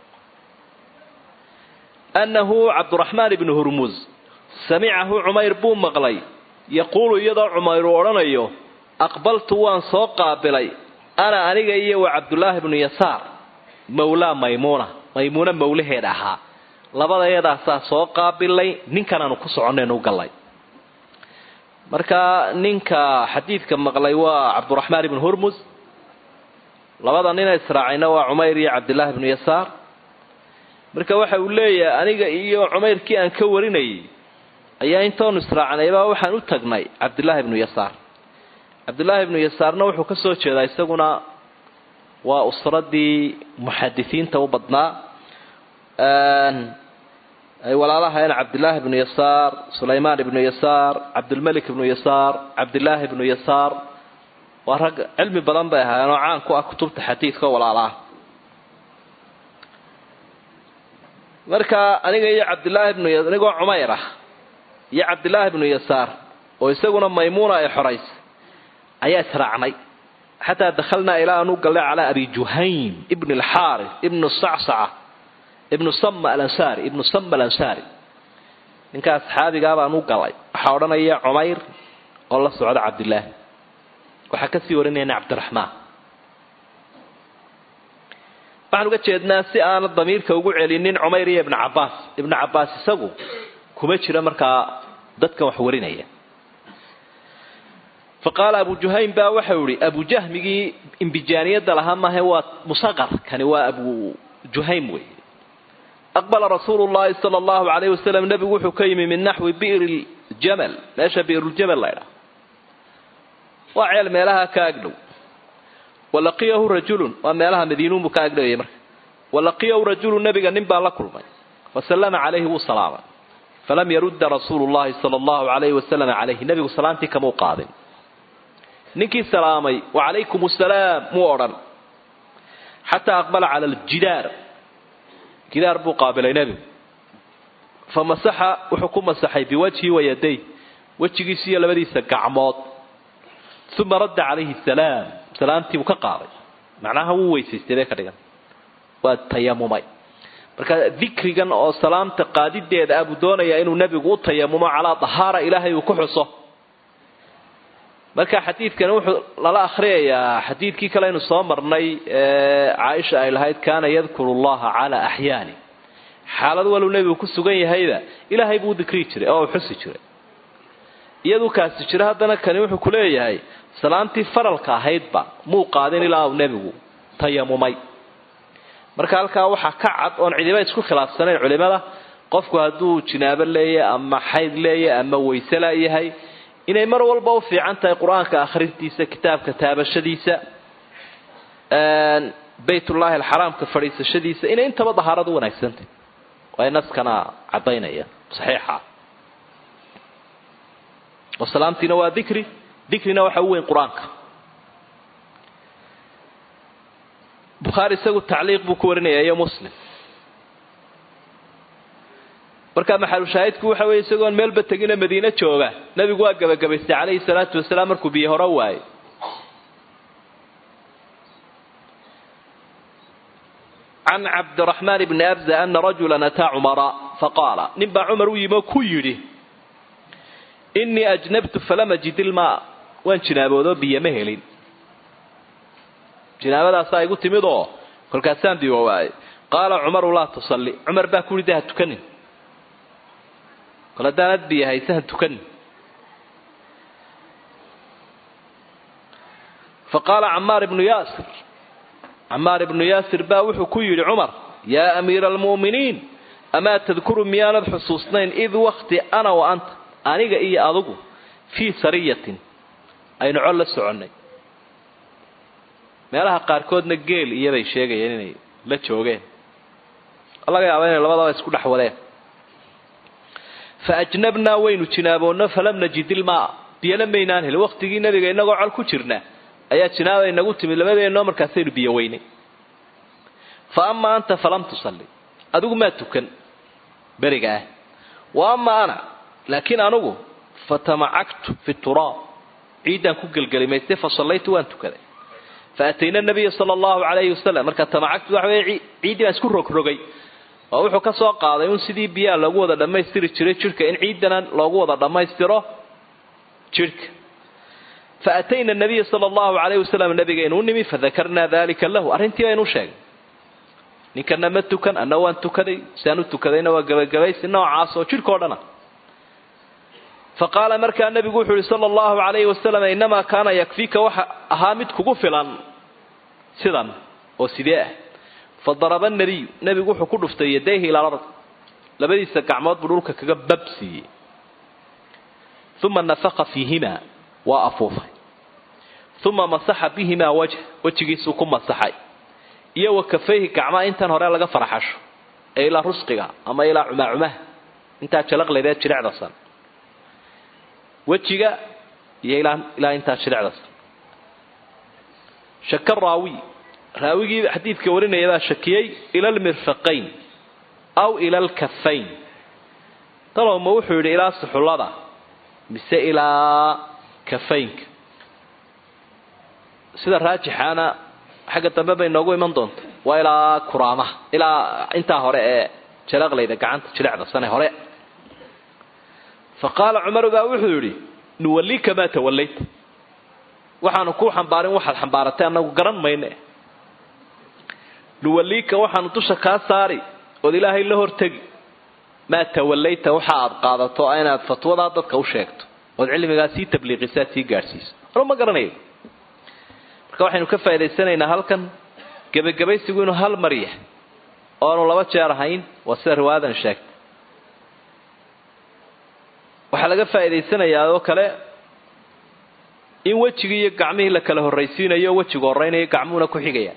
annahu cabduraxmaan ibnu hurmus samicahu cumayr buu maqlay yaquulu iyadoo cumayr uu odhanayo aqbaltu waan soo qaabilay ana aniga iyo wa cabdullaahi bnu yasaar mawlaa maymuuna maymuuna mawlaheed ahaa labadayadaasaa soo qaabilay ninkanaanu ku soconaynu gallay marka ninka xadiidka maqlay waa cabduraxmaan ibnu hurmus labada nina israacayna waa cumayr iyo cabdillaahi bnu yasaar marka waxa uu leeyahay aniga iyo cumayrkii aan ka warinayay ayaa intoonu israacnaybaa waxaan u tagnay cabdillaahi ibnu yasaar cabdillaahi ibnu yasaarna wuxuu ka soo jeedaa isaguna waa usradii muxadisiinta u badnaa ay walaalahayn cabdillaahi ibnu yasaar sulaymaan ibnu yasaar cabdulmelik ibnu yasaar cabdillaahi ibnu yasaar waa rag cilmi badan bay ahaayeen oo caan ku ah kutubta xadiidka walaalaah marka aniga iyo cabdillaahi ibnu anigoo cumayr ah iyo cabdillaahi ibnu yasaar oo isaguna maymuuna ay xoraysay ayaa israacnay xataa dakhalnaa ilaa anu gallay calaa abi juhaym ibn alxaaris ibnu sacsaca ibnu sama alansaari ibnu sama alansaari ninkaa saxaabigaa baan u galay waxaa odhanaya cumayr oo la socda cabdillaahi waxaa kasii warinayna cabdiraxmaan waxaan uga jeednaa si aana damiirka ugu celinin cumayr iyo ibnu cabbaas ibnu cabbaas isagu kuma jira markaa dadkan wax warinaya fa qaala abu juhaym baa waxau ihi abu jahmigii imbijaaniyadda lahaa maahe waa musaqar kani waa abu juhaym wey aqbala rasuulu llahi sala allahu calayh wasalam nebigu wuxuu ka yimi min naxwi bi'ri ljamal meesha bi'ruljamal laydhaha waa ceel meelaha ka agdhow walaqiyahu rajulun waa meelaha madiinuunbuu ka agdhowayay marka walaqiyahu rajulun nebiga nin baa la kulmay fasallama calayhi wuu salaamay falam yarudda rasuulu llahi sala allahu calayhi wasalam calayhi nebigu salaantii kamau qaadin ninkii salaamay wacalaykum asalaam muu odhan xataa aqbala cala aljidaar gidaar buu qaabilay nebigu fa masaxa wuxuu ku masaxay biwajhi wa yaday wejigiisa iyo labadiisa gacmood uma radda calayhi salaam salaamtii buu ka qaaday macnaha wuu weysaystay bay ka dhigan waa tayamumay marka dikrigan oo salaamta qaadideeda ah buu doonayaa inuu nebigu u tayamumo calaa dahaara ilaahay uu ku xuso marka xadiidkani wuxuu lala akhriyayaa xadiidkii kale aynu soo marnay ee caaisha ay lahayd kaana yadkuru llaha calaa axyaani xaalad waluu nebigu ku sugan yahayba ilaahay buu dikrii jiray oo uu xusi jiray iyaduu kaasi jira haddana kani wuxuu ku leeyahay salaamtii faralka ahaydba muu qaadin ilaa uu nebigu tayamumay marka halkaa waxaa ka cad oon cidiba isku khilaafsanayn culimada qofku hadduu jinaabo leeyahay ama xayd leeyahay ama wayse layahay inay mar walba u fiican tahay qur-aanka akhrintiisa kitaabka taabashadiisa baytullaahi alxaraamka fadhiisashadiisa inay intaba dahaaradu wanaagsantay waa naskana caddaynaya saxiixa oo salaamtiina waa dikri dikrina waxa u weyn qur-aanka bukhaari isagu tacliiq buu ku warinaya iyo muslim marka maxalushaahidku waxa weeye isagoon meelba tegina madiine jooga nebigu waa gebagabaystay calayhi salaatu wasalaam markuu biyo hore waayey can cabdiraxmaan bni abza ana rajula ataa cumara faqaala nin baa cumar u yimi oo ku yidhi inii ajnabtu falam ajid ilmaa waan jinaaboodoo biyo ma helin jinaabadaasaa igu timid oo kolkaasaan biyo waayey qaala cumaru laa tusalli cumar baa ku yidhi de ha tukanin kol haddaanad biyo hayse ha tukanin faqaala camaar ibnu yaasir camaar ibnu yaasir baa wuxuu ku yidhi cumar yaa amiira almu'miniin amaa tadkuru miyaanad xusuusnayn id wakti ana wa anta aniga iyo adugu fii sariyatin aynu col la soconnay meelaha qaarkoodna geel iyobay sheegayeen inay la joogeen laga yaaba inay labadaba isku dhex wadeen fa ajnabnaa waynu jinaaboonno falam najid ilmaa biyana maynaan helin waktigii nabiga inagoo col ku jirna ayaa jinaaba inagu timid labadeennoo markaasaynu biyo weynay fa amaa anta falam tusalli adigu maa tukan beriga ah wa amaa ana laakiin anugu fatamacagtu fi turaab ciiddaan ku gelgelimaystay fa sallaytu waan tukaday fa atayna nabiya sala allahu calayhi wasalam marka tamacagtu waxa weye ciiddii baan isku rogrogay oo wuxuu ka soo qaaday un sidii biyaha loogu wada dhammaystiri jiray jidhka in ciiddana loogu wada dhammaystiro jidhka fa atayna nabiya sala allahu calayhi wasalam nabigaynu u nimi fadakarnaa dalika lahu arrintii baynu u sheegay ninkana ma tukan anna waan tukaday siaan u tukadayna waa gabagabaysi noocaas oo jidhkao dhana fa qaala markaa nabigu wuxuu yihi sala allahu calayhi wasalam innamaa kaana yakfiika waxa ahaa mid kugu filan sidan oo sidee ah fa daraba nabiyu nebigu wuxuu ku dhuftay yadayhi ilaa lard labadiisa gacmood buu dhulka kaga babsiiyey uma nafaqa fiihimaa waa afuufay uma masaxa bihimaa wajh wejigiisuu ku masaxay iyo wa kafayhi gacmaha intan hore laga faraxasho ee ilaa rusqiga ama ilaa cumaacumaha intaa jalaqleedee jirecdasan wejiga iyo ilaa intaa jirecdasan shaka raawi raawigii xadiidka warinaya baa shakiyey ila almirfaqayn aw ila alkafayn talowma wuxuu yidhi ilaa suxullada mise ilaa kafaynka sida raajixaana xagga dambe bay noogu iman doonta waa ilaa kuraamaha ilaa intaa hore ee jalaqlayda gacanta jilecda sane hore fa qaala cumaru baa wuxuu yidhi nuwallika maa tawallayta waxaanu kuu xambaarin waxaad xambaaratay annagu garan mayne nuwalliika waxaanu dusha kaa saari ood ilaahay la hortegi maa tawallayta waxa aad qaadato inaad fatwadaa dadka u sheegto ood cilmigaa sii tabliiqisaad sii gaadhsiiso anu ma garanayo marka waxaynu ka faa'idaysanaynaa halkan gebagabaysigu inuu hal mar yahay oo aanu laba jeer ahayn waa sida riwaayadan sheegtay waxaa laga faa'idaysanayaa oo kale in wejigii iyo gacmihii la kala horraysiinayo wejigu horraynayo gacmuhuna ku xigayaan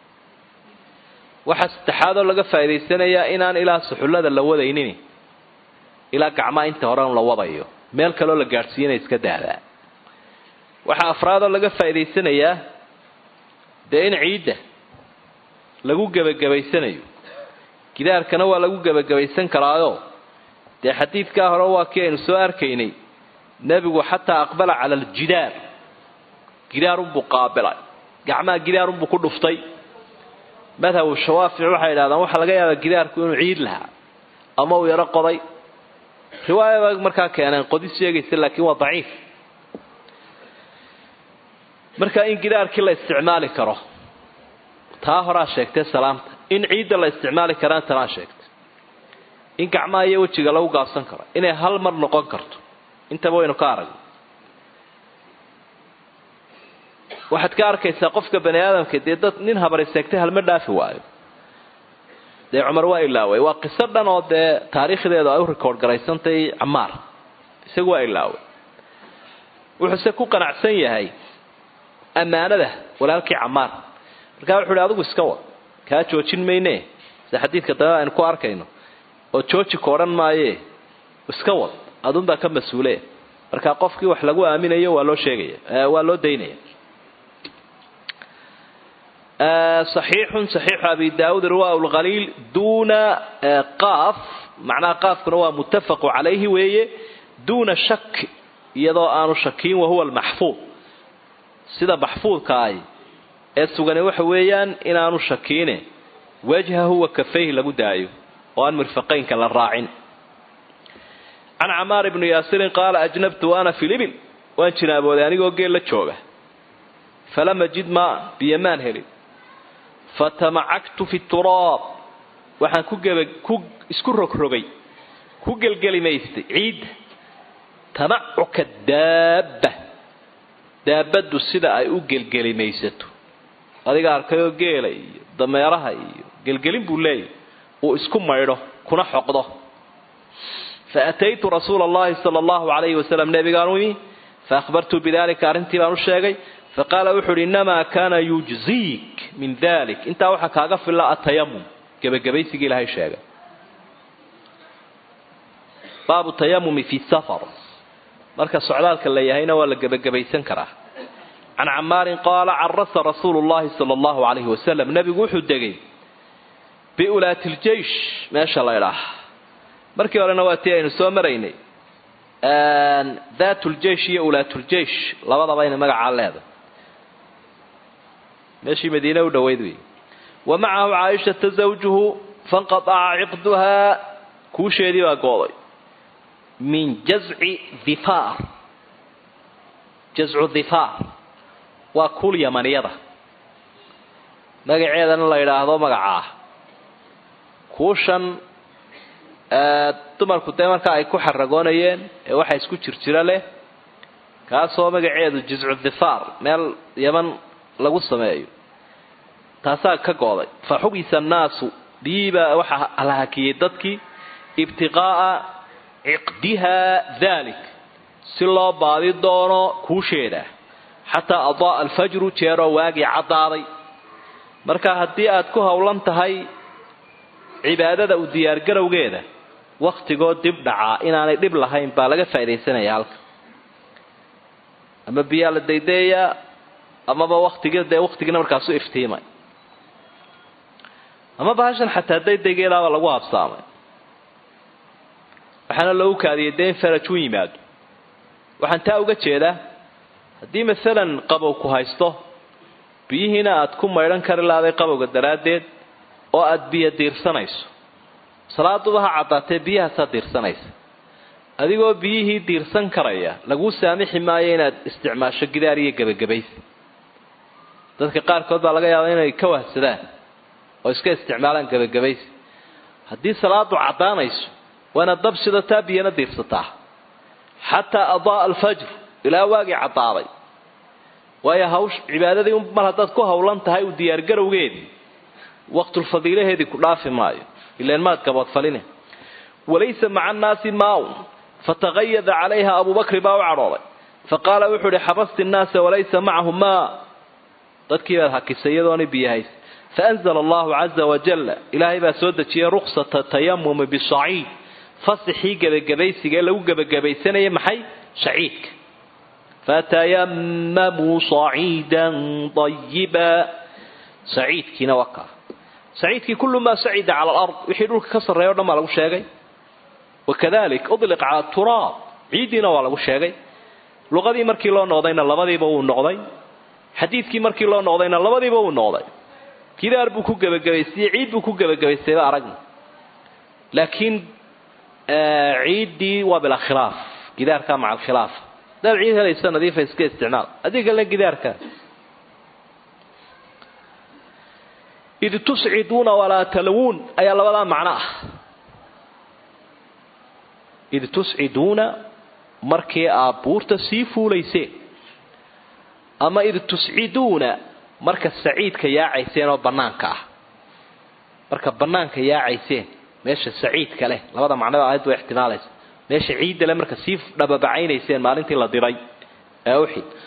waxaa saddexaadoo laga faa'idaysanayaa inaan ilaa suxullada la wadaynin ilaa gacmaha inta horen la wadayo meel kaloo la gaadhsiiyana iska daadaa waxaa afraadoo laga faa'idaysanayaa dee in ciidda lagu gebagabaysanayo gidaarkana waa lagu gebagabaysan karaayo dee xadiidkaa hore waa kii aynu soo arkaynay nebigu xataa aqbala cala aljidaar gidaarunbuu qaabilay gacmaha gidaarunbuu ku dhuftay madhabu shawaafic waxay yidhahdaan waxaa laga yaabaa gidaarku inuu ciid lahaa ama uu yaro qoday riwaaya baa markaa keeneen qodis sheegaysa laakiin waa daciif marka in gidaarkii la isticmaali karo taa horaa sheegtay salaamta in ciidda la isticmaali karaan tanaa sheegtay in gacmaha iyo wejiga lagu gaabsan karo inay hal mar noqon karto intaba waynu ka aragno waxaad ka arkaysaa qofka bani aadamka dee dad nin habari seegtay halma dhaafi waayo dee cumar waa ilaaway waa qiso dhan oo dee taariikhdeedu ay u rikoord garaysantay camaar isagu waa ilaaway wuxuuse ku qanacsan yahay ammaanada walaalkii camaar markaa wuxu uhi adigu iska wad kaa joojin mayne sida xadiidka dambe aynu ku arkayno oo jooji ka odhan maaye iska wad adunbaa ka mas-uule markaa qofkii wax lagu aaminayo waa loo sheegaya waa loo daynaya صaxiixun صaxiixu abi daawuud riwaa lkhaliil duuna qaaf macnaha qaafkuna waa muttafaqu calayhi weeye duuna shak iyadoo aanu shakiin wahuwa almaxfuud sida maxfuudka ahi ee sugani waxa weeyaan inaanu shakiine wajhahu wa kafayhi lagu daayo oo aan mirfaqaynka la raacin can camaar ibni yaasirin qaala ajnabtu ana fi libil waan jinaabooday anigoo geel la jooga falam ajid maa biyomaan helin fatamacagtu fi turaab waxaan ku geba ku isku rogrogay ku gelgelimaystay ciidda tamacuka daabba daabaddu sida ay u gelgelimaysato adiga arkayoo geela iyo dameeraha iyo gelgelin buu leeyahy uu isku maydho kuna xoqdo fa ataytu rasuula allahi sala allahu calayhi wasalam nebigaan u imi fa akhbartu bidalika arrintii baan u sheegay faqaala wuxu uhi innamaa kaana yujziik min dalik intaa waxaa kaaga filla atayamum gebagabaysigii ilahay sheegay baabu tayamumi fi safar marka socdaalka la yahayna waa la gebagabaysan karaa can camaarin qaala carasa rasuulu llahi sala allahu calayhi wasalam nebigu wuxuu degay biulaati ljeish meesha la ydhaah markii horena waa tii aynu soo maraynay daatuljeish iyo ulaatuljeish labadaba inay magacaa leedahay meeshii madiine u dhoweyd wey wa macahu caaishata zawjuhu fanqataca ciqduhaa kuusheedii baa gooday min jazci dhifaar jazcu dhifaar waa kuul yamaniyada magaceedana la yidhaahdo magacaa kuushan dumarku dee markaa ay ku xaragoonayeen ee waxa isku jirjiro leh kaasoo magaceedu jizcu dhifaar meel yaman lagu sameeyo taasaa ka gooday fa xubisa annaasu biyiibaa waxaa la hakiyey dadkii ibtiqaa'a ciqdiha dalik si loo baadi doono kuusheeda xataa adaa alfajru jeeroo waagii caddaaday marka haddii aad ku howlan tahay cibaadada u diyaargarowgeeda wakhtigoo dib dhacaa inaanay dhib lahayn baa laga faaidaysanaya halka ama biyaa la daydaeyaa amaba waktigi dee waktigiina markaasu iftiimay ama bahashan xataa daydaygeedaaba lagu habsaamay waxaana loogu kaadiyay dee in faraj u yimaado waxaan taa uga jeedaa haddii masalan qabow ku haysto biyihiina aad ku maydhan kari lahday qabowga daraaddeed oo aada biyo diirsanayso salaaduba ha caddaatee biyahaasaa diirsanaysa adigoo biyihii diirsan karaya laguu saamixi maayo inaad isticmaasho gidaar iyo gebagabaysi dadka qaarkood baa laga yaabaa inay ka wahsadaan oo iska isticmaalaan gebagabaysi haddii salaadu caddaanayso waa inaad dab sidataa biyana diirsataa xataa adaa alfajr ilaa waagii caddaaday waayo hawsh cibaadadii mar haddaad ku howlan tahay u diyaargarowgeedii waqtulfadiilaheedii ku dhaafi maayo ilan maad gaboodfaline walaysa maca annaasi maaun fataqayada calayha abubakri baa u cadhooday faqaala wuxuu uhi xabasti nnaasa walaysa macahu maa dadkii baad hakisay iyadoona biyahays faanzala allahu caza wajalla ilaahay baa soo dejiyay ruksata tayamumi bisaciid fasixii gebagabaysiga ee lagu gebagabaysanayay maxay shaciidka fatayamamuu saciidan ayiba saciidkiina waa kaa saciidkii kullu maa sacida cala alard wixii dhulka ka sarreeya o dhan baa lagu sheegay wakadalik udliq cala turaab ciiddiina waa lagu sheegay luqadii markii loo noqdayna labadiiba wuu noqday xadiidkii markii loo noqdayna labadiiba wuu noqday gidaar buu ku gebagabaystay ciid buu ku gebagabaystayba aragna laakiin ciiddii waa bilaa khilaaf gidaarka maca alkhilaaf hadaad ciid helaysa nadiifa iska isticmaal haddii kalena gidaarka id tusciduuna walaa talwuun ayaa labadaa macno ah id tusciduuna markii aad buurta sii fuulayseen ama id tusciduuna marka saciidka yaacayseen oo bannaanka ah marka bannaanka yaacayseen meesha saciidka leh labada macnoba aayad waa ixtimaalaysa meesha ciidda leh marka sii dhababacaynayseen maalintii la diray ee uxid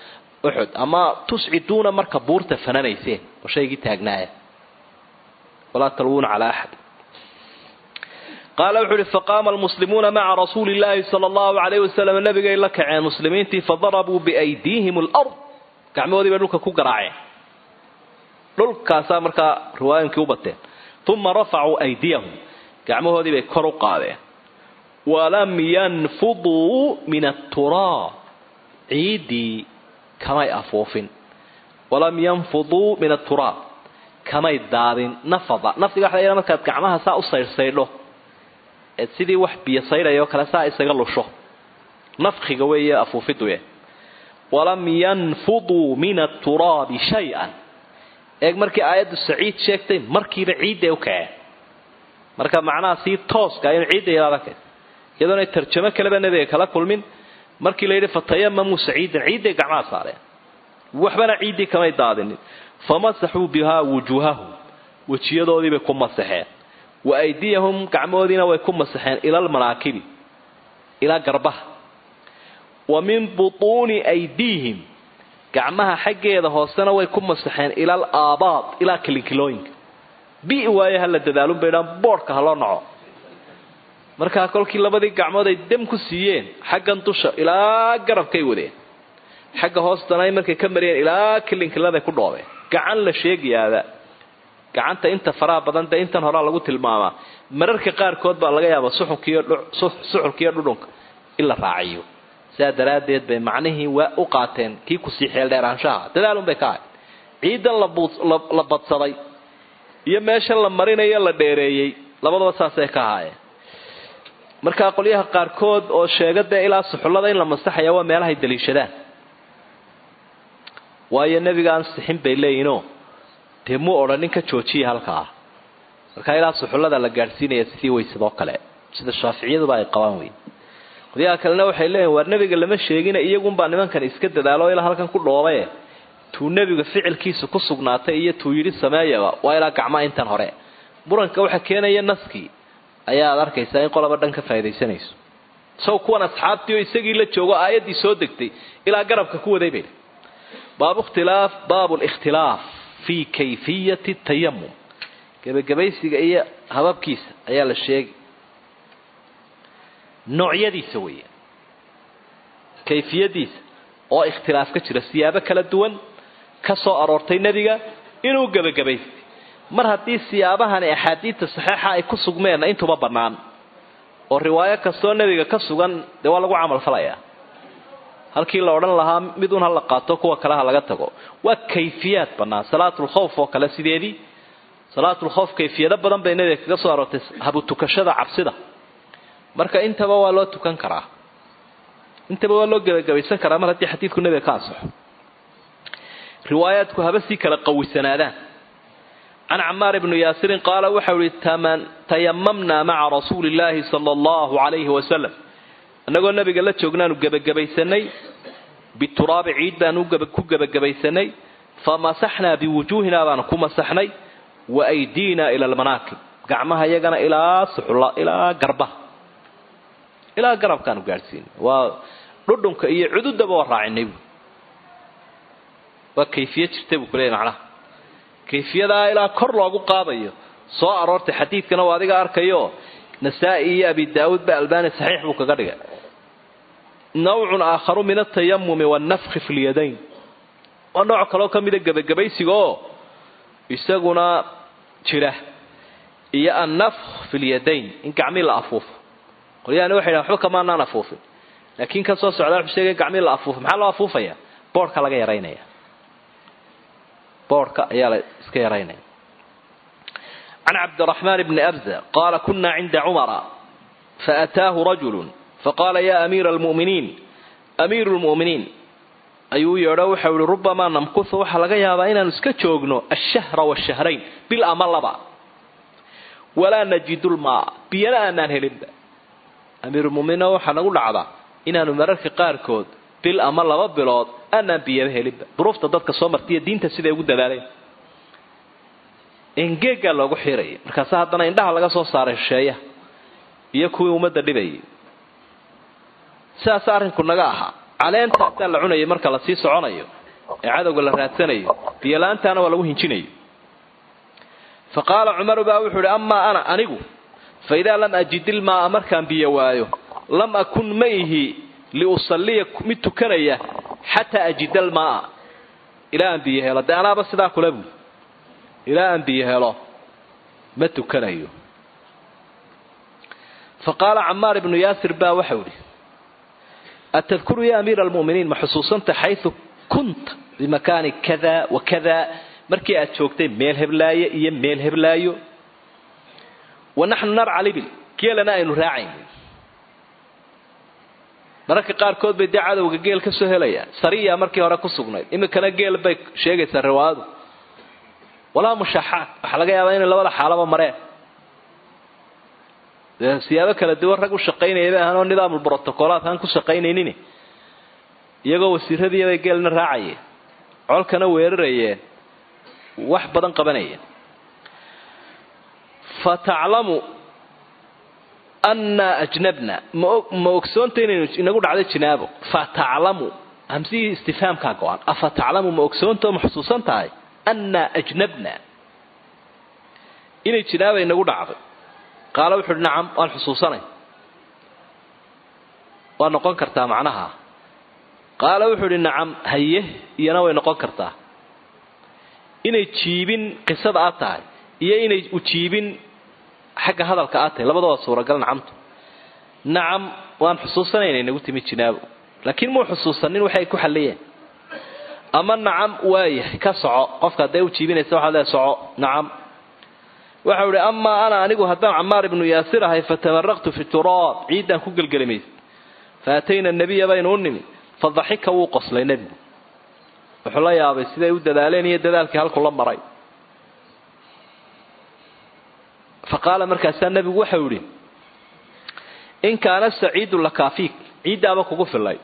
uxud ama tusciduuna marka buurta fananayseen oo shaygii taagnaaya walaa talwuuna calaa axad qaala wuxuu uhi faqaama almuslimuuna maca rasuuli illaahi sala allahu alayh wasalam nabigay la kaceen muslimiintii fadarabuu biaydiihim alard gacmahoodii bay dhulka ku garaaceen dhulkaasaa markaa riwaayooyinkii u bateen uma rafacuu aydiyahum gacmahoodii bay kor u qaadeen walam yanfuduu min aturaab ciiddii kamay afuufin walam yanfuduu min aturaab kamay daadin nafada nafdiga waxa la yidhaha markaad gacmaha saa u saydhsaydho eed sidii wax biyo saydhaya oo kale saa isaga lusho nafkiga weeye afuufiduye walam yanfuduu min aturaabi shay-an eeg markii aayaddu saciid sheegtay markiiba ciidday u kaceen marka macnaha sii tooska inu ciidda yidhahda iyadoona tarjamo kaleba nebiga kala kulmin markii la yidhi fatayamamuu saciidan ciidday gacmaha saareen waxbana ciiddii kamay daadinin famasaxuu bihaa wujuuhahum wejiyadoodiibay ku masaxeen wa aydiyahum gacmahoodiina way ku masaxeen ila almanaakibi ilaa garbaha wa min butuuni aydiihim gacmaha xaggeeda hoosena way ku masaxeen ila al aabaad ilaa kilinkilooyinka bi waaye ha la dadaalun bay dhaan boodhka ha loo naco markaa kolkii labadii gacmood ay dam ku siiyeen xaggan dusha ilaa garabkay wadeen xagga hoostana ay markay ka mariyeen ilaa kilinkiladay ku dhoobeen gacan la sheegayaaba gacanta inta faraha badan dee intan horaa lagu tilmaamaa mararka qaarkood baa laga yaabaa suxulkiiyo dhudhunka in la raaciyo sidaa daraaddeed bay macnihii waa u qaateen kii kusii xeeldheeraanshaha dadaalun bay ka ahay ciidan la badsaday iyo meeshan la marinayo la dheereeyey labadaba saasay ka ahaayeen markaa qolyaha qaarkood oo sheega dee ilaa suxullada in la masaxaya waa meelahay daliishadaan waayo nebiga aan sixin bay leeyihinoo dee muu odhan nin ka joojiya halkaa markaa ilaa suxullada la gaadhsiinaya sidii weysadoo kale sida shaaficiyaduba ay qabaan wey qolyaha kalena waxay leeyihin waar nebiga lama sheegina iyagunbaa nimankan iska dadaalo ilaa halkan ku dhoobaye tuu nebiga ficilkiisa ku sugnaatay iyo tuu yidhi sameeyaba waa ilaa gacmaa intan hore muranka waxa keenaya naskii ayaad arkaysaa in qolaba dhan ka faa'idaysanayso isago kuwan asxaabtii oo isagii la joogo aayaddii soo degtay ilaa garabka ku waday bay baabu ikhtilaaf baabu likhtilaaf fii kayfiyati tayamum gebagabaysiga iyo hababkiisa ayaa la sheegi noocyadiisa weeye kayfiyadiisa oo ikhtilaaf ka jira siyaabo kala duwan ka soo aroortay nebiga inuu gebagabaystay mar haddii siyaabahani axaadiidta saxeixa ay ku sugmeenna intuba bannaan oo riwaayo kastoo nebiga ka sugan dee waa lagu camal falayaa halkii la odhan lahaa mid un ha la qaato kuwa kale ha laga tago waa kayfiyaad bannaan salaatulkhawf oo kale sideedii salaatulkhawf kayfiyado badan bay nebiga kaga soo aroortay habutukashada cabsida marka intaba waa loo tukan karaa intaba waa loo gebagabaysan karaa mar haddii xadiidku nebiga ka ansaxo riwaayaadku haba sii kala qawisanaadaan can camaar bni yaasirin qaala waxau ihi tayamamnaa maca rasuuli illaahi sala allahu calayhi wasalam annagoo nabiga la joognaanu gebagabaysanay bituraabi ciid baanu ku gebagabaysanay famasaxnaa biwujuuhinaa baanu ku masaxnay wa aydiina ila almanaakib gacmaha iyagana ilaa suxula ilaa garbaha ilaa garabkaanu gaadhsiinay waa dhudhunka iyo cududaba waa raacinay bu waa kayfiye jirta buu kuleeyay macnaha kayfiyadaa ilaa kor loogu qaadayo soo aroortay xadiidkana waa adiga arkayo nasaa-i iyo abi daawuud ba albani saxiix buu kaga dhigay nawcun aakharu min altayamumi wannafki fi lyadayn waa nooc kaloo ka mida gebagabaysiga oo isaguna jira iyo annafk fi lyadayn in gacmii la afuufo qolyahani waxay dhahan waxba kamaanaan afuufin laakiin ka soo socdaa wuxuu sheegay gacmii la afuufo maxaa loo afuufaya boodhka laga yaraynaya boodhka ayaa la iska yaraynaya can cabdiraxmaan bni abza qaala kuna cinda cumara faataahu rajulu faqaala ya amiira almu'miniin amiiru lmu'miniin ayuu yeedho waxau ihi rubamaa namkuhu waxaa laga yaabaa inaanu iska joogno ashahra washahrayn bil ama laba walaa najidu lmaa biyana aanaan helinba amiirulmuminiin waxaa nagu dhacdaa inaanu mararka qaarkood bil ama laba bilood aanaan biyaba helinba duruufta dadka soo martaiyo diinta siday ugu dadaaleen engeegaa loogu xiraya markaase haddana indhaha laga soo saaray shisheeyaha iyo kuwii ummadda dhibayay sidaas arrinku naga ahaa caleentaasaa la cunayay marka lasii soconayo ee cadowga la raadsanayo biyola-aantaana waa lagu hinjinayo fa qaala cumaru baa wuxuu ihi amaa ana anigu fa idaa lam ajid ilmaaa markaan biyo waayo lam akun ma ihi liusalliya mid tukanaya xataa ajida almaaa ilaa aan biyo helo dee anaaba sidaa kula buuli ilaa aan biyo helo ma tukanayo fa qaala camaar ibnu yaasir baa waxau idhi atadkuru ya amiira almu'miniin ma xusuusanta xayu kunta bimakaani kada wa kada markii aad joogtay meel heblaaye iyo meel heblaayo wa naxnu narca libil geelana aynu raacayn mararka qaarkood bay dee cadowga geel ka soo helayaan sariya markii hore ku sugnayd iminkana geel bay sheegaysaa riwaayadu walaa mushaaxaad waxaa laga yaabaa inay labada xaalaba mareen dee siyaabo kala duwan rag u shaqaynaya bay ahaan oo nidaamul brotocolaat aan ku shaqaynaynin iyagoo wasiiradiibay geelna raacayeen colkana weerarayeen wax badan qabanayeen fa taclamu annaa ajnabna ma ogsoonta inaynu inagu dhacday jinaabo fa taclamu hamsihii istifhaamkaa go-an afa taclamu ma ogsoonta ma xusuusan tahay annaa ajnabna inay jinaaba inagu dhacday qaala wuxu uhi nacam waan xusuusanay waa noqon kartaa macnaha qaala wuxuu idhi nacam haye iyana way noqon kartaa inay jiibin qisada aad tahay iyo inay ujiibin xagga hadalka aad tahay labadaba suuragal nacamtu nacam waan xusuusanayna inagu timi jinaabo laakiin muu xusuusanin waxay ku xalliyeen ama nacam waayahay ka soco qofka hadday u jiibinaysa waxaad leeay soco nacam waxau idhi amaa ana anigu haddaan camaar ibnu yaasir ahay fatamaraqtu fi turaab ciiddaan ku gelgelimays faatayna nabiya baynu u nimi fadaxika wuu qoslay nebigu wuxuu la yaabay siday u dadaaleen iyo dadaalkii halku la maray fa qaala markaasaa nebigu waxau idhi in kaana saciidu lakaafiik ciiddaaba kugu filay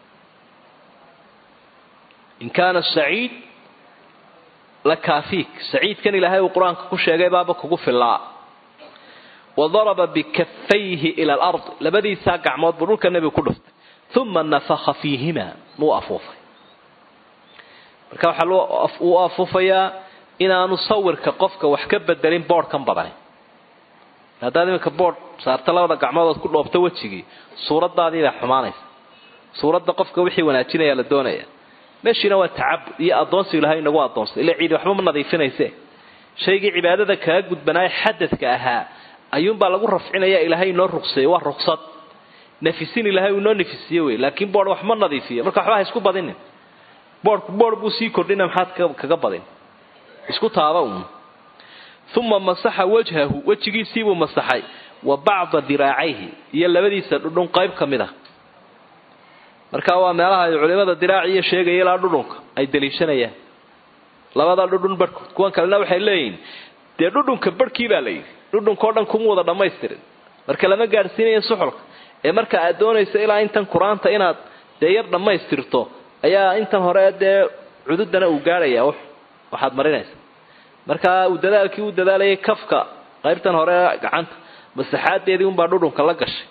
in kaana saciid lakaafiik saciidkan ilaahay uu qur-aanka ku sheegay baaba kugu filaa wa daraba bikafayhi ila alard labadiisaa gacmood buu dhulka nebigu ku dhuftay uma nafakha fiihima muu afuufay marka waxaa uu afuufayaa inaanu sawirka qofka wax ka bedelin boodhkan badani haddaad iminka boodh saarta labada gacmoodood ku dhoobto wejigii suuradaadiibaa xumaanaysa suuradda qofka wixii wanaajinaya la doonaya meeshiina waa tacabud iyo addoonsi ilahay inagu addoonsay ila ciidi waxba ma nadiifinayse shaygii cibaadada kaga gudbanaayo xadadka ahaa ayuunbaa lagu rafcinaya ilaahay inoo ruqseeyey waa ruqsad nafisin ilaahay uu inoo nafisiye wey laakiin boodh wax ma nadiifiyo marka waxba ha isku badinin boodhku boodh buu sii kordhina maxaad kaga badin isku taaba un uma masaxa wajhahu wejigiisiibuu masaxay wa bacda diraacayhi iyo labadiisa dhudhun qayb ka mid a marka waa meelaha ay culimada diraaciyo sheegaya ilaa dhudhunka ay daliishanayaan labada dhudhun barhkood kuwan kalena waxay leeyihiin dee dhudhunka barhkii baa layidhi dhudhunkao dhan kuma wada dhammaystirin marka lama gaadhsiinayo suxulka ee marka aad doonayso ilaa intan qur-aanta inaad dee yar dhammaystirto ayaa intan hore dee cududana uu gaadhaya waxaad marinaysa marka uu dadaalkii u dadaalayay kafka qaybtan hore gacanta masaxaadeedii unbaa dhudhunka la gashay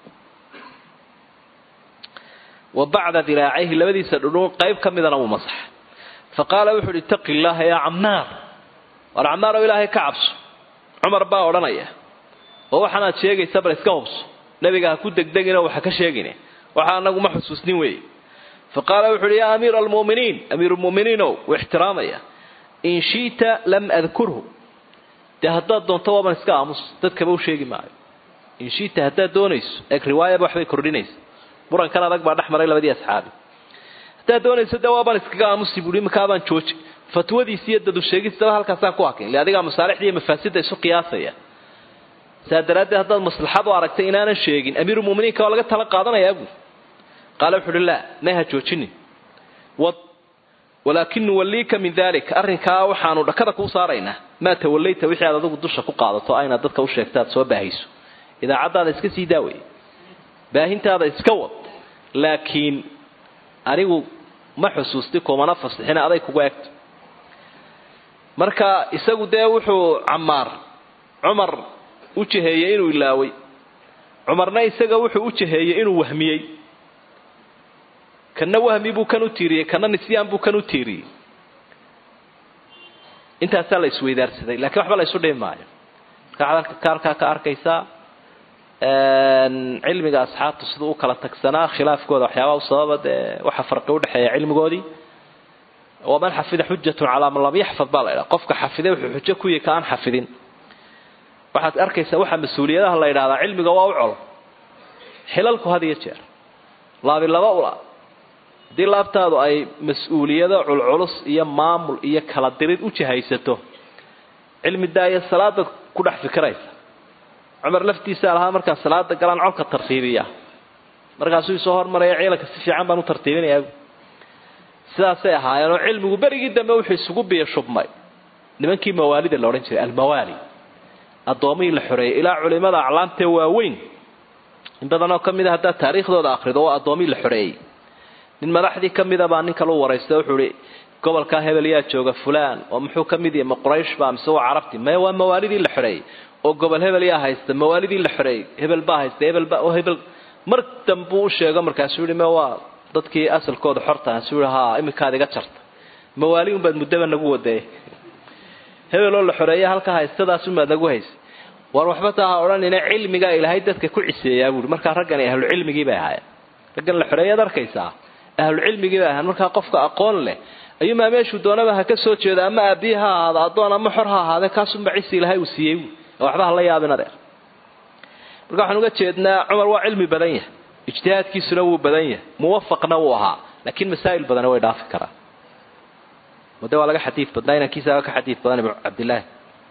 wa bacda diraacayhi labadiisa dhudhun qayb ka midana wuu masaxa fa qaala wuxu uhi itaqi llaaha yaa camaar war camaar oo ilaahay ka cabso cumar baa odhanaya oo waxaanaad sheegaysa bal iska hubso nebiga ha ku degdeginoo waxa ka sheegine waxa anagu ma xusuusnin weeye fa qaala wuxu uhi yaa amiira almu'miniin amiirulmu'miniinow wuu ixtiraamaya in shi'ta lam adkurhu dee haddaad doonto waaban iska aamus dadkaba u sheegi maayo in shi'ta haddaad doonayso eeg riwaayaba waxbay kordhinaysa murankan adag baa dhex maray labadii asxaabi haddaad doonayso dee waabaan iskaga aamusi buui makaabaan jooji fatwadiisi iyo dadu sheegistaba halkaasaan ku hakin ile adigaa masaalixda iyo mafaasidda isu qiyaasaya saa daraaddeed haddaad maslaxad u aragtay inaanan sheegin amiirulmuminiinka waa laga tala qaadanayaa buui qaala wuxu uhi laa may ha joojinin wad walaakin nuwalliika min dalik arrinkaa waxaanu dhakada kuu saaraynaa maa tawallayta wixii aad adigu dusha ku qaadato aynaad dadka u sheegta aad soo baahayso idaacaddaada iska sii daawaya baahintaada iska wad laakiin anigu ma xusuusti kumana fasixina aday kugu egto marka isagu dee wuxuu camaar cumar u jaheeyey inuu ilaaway cumarna isaga wuxuu u jaheeyey inuu wahmiyey kana wahmi buu kan u tiiriyey kana nisyaan buu kan u tiiriyey intaasaa la isweydaarsaday lakiin waxba la isu dhimi maayo marka kaalkaa ka arkaysaa cilmiga asxaabtu siduu u kala tagsanaa khilaafkooda waxyaabaha u sababa dee waxa farqi udhexeeya cilmigoodii waman xafida xujatun calaa man lam yaxfad baa la idhaha qofka xafiday wuxuu xujo ku yahi ka aan xafidin waxaad arkaysaa waxaa mas-uuliyadaha la yidhahdaa cilmiga waa u col xilalku had iyo jeer laabi laba ula haddii laabtaadu ay mas-uuliyado culculus iyo maamul iyo kala dirid u jihaysato cilmi daaya salaada ku dhex fikiraysa cumar laftiisaa lahaa markaa salaada galaan colka tartiibiya markaasuu isoo hormaraya ciidanka si fiican baan u tartiibinayaa sidaasay ahaayeenoo cilmigu berigii dambe wuxuu isugu biyo shubmay nimankii mawaalida la odhan jiray almawaali addoomihii la xoreeyey ilaa culimada aclaamtee waaweyn in badanoo ka mid a haddaad taariikhdooda akrido waa addoomihii la xoreeyey nin madaxdii ka mida baa ninka lu waraysta wuxuu ihi gobolkaa hebel yaa jooga fulaan oo muxuu ka mid yahay ma qurayshba mise waa carabti maya waa mawaalidii la xoreeyey oo gobol hebel yaa haysta mawaalidii la xoreeyey hebel baa haysta hebelba oo hebel mar dambuu u sheego markaasuu yihi me waa dadkii asalkooda xorta suu yihi haa iminkaad iga jarta mawaali unbaad muddaba nagu wadee hebel oo la xoreeya halka haystadaas unbaad nagu haysay war waxba taa ha odhanina cilmigaa ilaahay dadka ku ciseeyaa buui markaa raggani ahlucilmigii bay ahaayeen raggan la xoreeyaad arkaysaa ahlucilmigii bay ahayen markaa qofka aqoon leh ayuumaa meeshuu doonaba ha ka soo jeedo ama aabiye ha ahaado addoon ama xor ha ahaadee kaasunba cisi ilaahay uu siiyey waxba hala yaabin adeer marka waxaan uga jeednaa cumar waa cilmi badan yahay ijtihaadkiisuna wuu badan yahay muwafaqna wuu ahaa laakiin masaa'il badani way dhaafi karaan made waa laga xadiid badnaa inankiisaaba ka xadiid badan ibnu cabdillaahi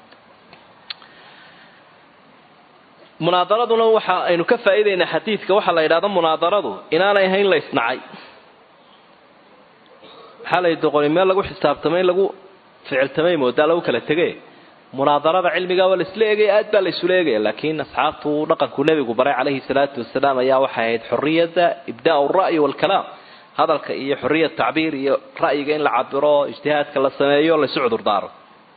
munaadaraduna waxa aynu ka faa'iidaynaa xadiidka waxaa la yidhahda munaadaradu inaanay ahayn la isnacay maxaa la doqoni meel lagu xisaabtamay in lagu ficiltamay moodaa lagu kala tege munaadarada cilmiga waa laisla eegaya aad baa la isula eegaya laakiin asxaabtu dhaqanku nebigu baray calayhi salaatu wasalaam ayaa waxay ahayd xoriyada ibdaa ra'yi waalkalaam hadalka iyo xoriya tacbiir iyo ra'yiga in la cabiro ijtihaadka la sameeyo laysu cudurdaaro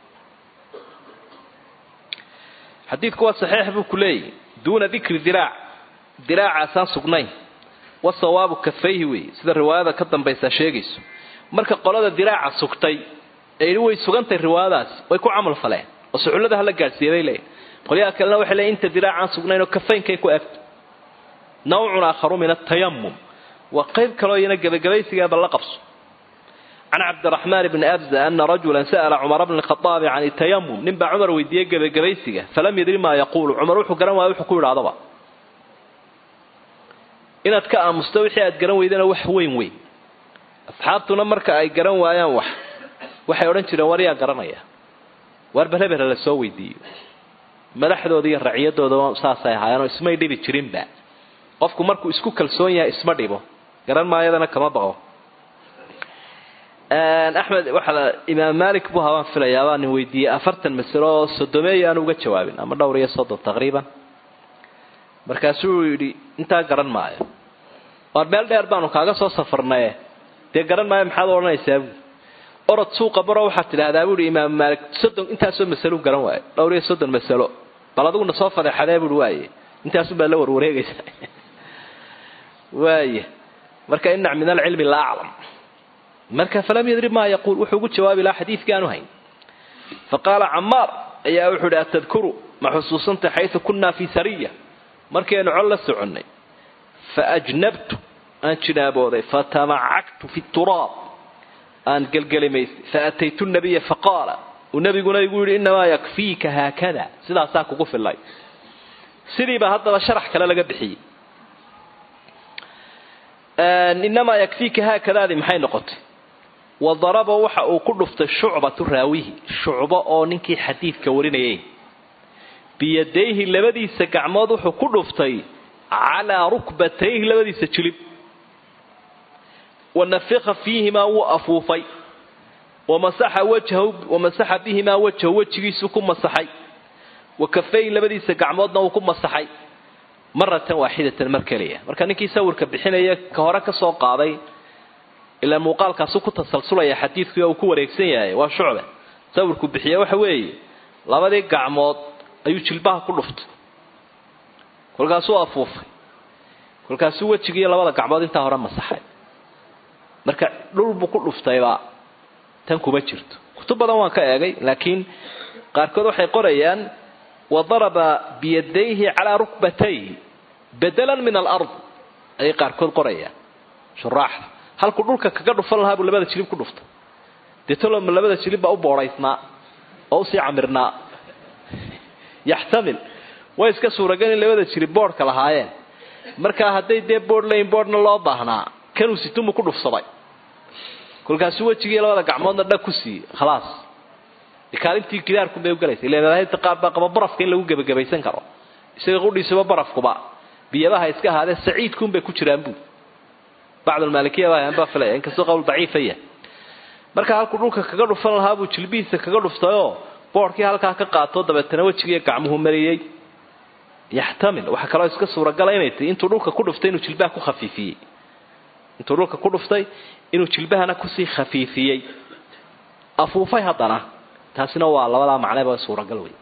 xadiidku waa saxiix buu ku leeyahy duuna dikri diraac diraacaasaan sugnayn wa sawaabu kafayhi wey sida riwaayada ka dambaysaa sheegayso marka qolada diraaca sugtay ee way sugantay riwaayadaasi way ku camal faleen oo sucullada hala gaadhsiiya bay leeyihin qolyaha kalena waxay leeyiin inta diraacaan sugnayn oo kafaynkay ku egto nawcun aakharu min atayamum waa qayb kaloo iyana gebagabaysigaaba la qabso can cabdiraxmaan bni abza ana rajulan sa'ala cumara bni khadaabi can itayamum nin baa cumar weydiiyey gebagabaysiga falam yadri maa yaquulu cumar wuxuu garan waaya wuxuu ku yidhahdaba inaad ka aamusto wixii aad garan weydana wax weyn weyn asxaabtuna marka ay garan waayaan wax waxay odhan jireen war yaa garanaya waar balhebel la soo weydiiyo madaxdooda iyo raciyadooda saasay ahaayeenoo ismay dhibi jirinba qofku markuu isku kalsoon yahay isma dhibo garan maayadana kama baqo axmed waxaa imaam malik buu habaan filayaa baa nin weydiiyey afartan masalo oo sodomeeyo aan uga jawaabin ama dhowr iyo soddon taqriiban markaasuu yidhi intaa garan maayo waar meel dheer baanu kaaga soo safarnaye dee garan maayo maxaad odhanaysaa buui orod suuqa baro waxaad tidhahdaa buuhi imaam maalik soddon intaasoo masalo garan waayo dhowr iyo soddon masalo bal adiguna soo fadeexadee buui waaye intaasun baad la warwareegaysaa waaya marka inac min alcilmi laa aclam marka falam yadri maa yaquul wuxuu ugu jawaabi lahaa xadiidkii aanu hayn faqaala camaar ayaa wuxuu ihi atadkuru ma xusuusantay xaysu kunnaa fii sariya markaynu col la soconnay faajnabtu aan jinaabooday fatamacagtu fi turaab aan gelgelimaystay faataytu nabiya faqaala uu nabiguna igu yidhi inamaa yakfiika haakada sidaasaa kugu filay sidiiba haddaba sharax kale laga bixiyey inamaa yakfiika haakadaadii maxay noqotay wadaraba waxa uu ku dhuftay shucbatu raawihi shucbo oo ninkii xadiidka warinayay biyadayhi labadiisa gacmood wuxuu ku dhuftay calaa rukbatayhi labadiisa jilib wanafika fiihimaa wuu afuufay wamasaxa wajhahu wamasaxa bihimaa wajhahu wejigiisuu ku masaxay wa kafayhi labadiisa gacmoodna wuu ku masaxay maratan waaxidatan mar keliya marka ninkii sawirka bixinaya ka hore ka soo qaaday ilaa muuqaalkaasu ku tasalsulaya xadiidkii oo uu ku wareegsan yahay waa shucbe sawirku bixiya waxa weeye labadii gacmood ayuu jilbaha ku dhuftay kolkaasuu afuufay kolkaasuu wejigiiyo labada gacmood intaa hore masaxay marka dhul buu ku dhuftayba tan kuma jirto kutub badan waan ka eegay laakiin qaarkood waxay qorayaan wadaraba biyadayhi calaa rukbatayhi bedelan min alard ayay qaarkood qorayaan shuraaxda halkuu dhulka kaga dhufan lahaa buu labada jilib ku dhuftay deetoloma labada jilib baa u boodaysnaa oo usii camirnaa yaxtamil way iska suuragal in labada jilib boodhka lahaayeen markaa hadday dee boodh layn boodhna loo baahnaa kanuu situmu ku dhufsaday kolkaasuu wejigii labada gacmoodna dhag ku siiyey khalaas kaalintii gidaarkunbay ugalaysa ilamadaahibta qaar baa qaba barafka in lagu gebagabaysan karo isaga qudhiisaba barafkuba biyabaha iska ahaadee saciidkuunbay ku jiraan buu bacdulmaalikiya baa filaya inkastoo qowl daciifa yahay marka halkuu dhulka kaga dhufan lahaa buu jilbihiisa kaga dhuftayoo boodhkii halkaa ka qaato dabeetana wejigiiyo gacmuhu mariyey yaxtamil waxaa kaloo iska suuragala inay tii intuu dhulka ku dhuftay inuu jilbaha ku khafiifiyey intuu dhulka ku dhuftay inuu jilbahana kusii khafiifiyey afuufay haddana taasina waa labadaa macneba suuragal wey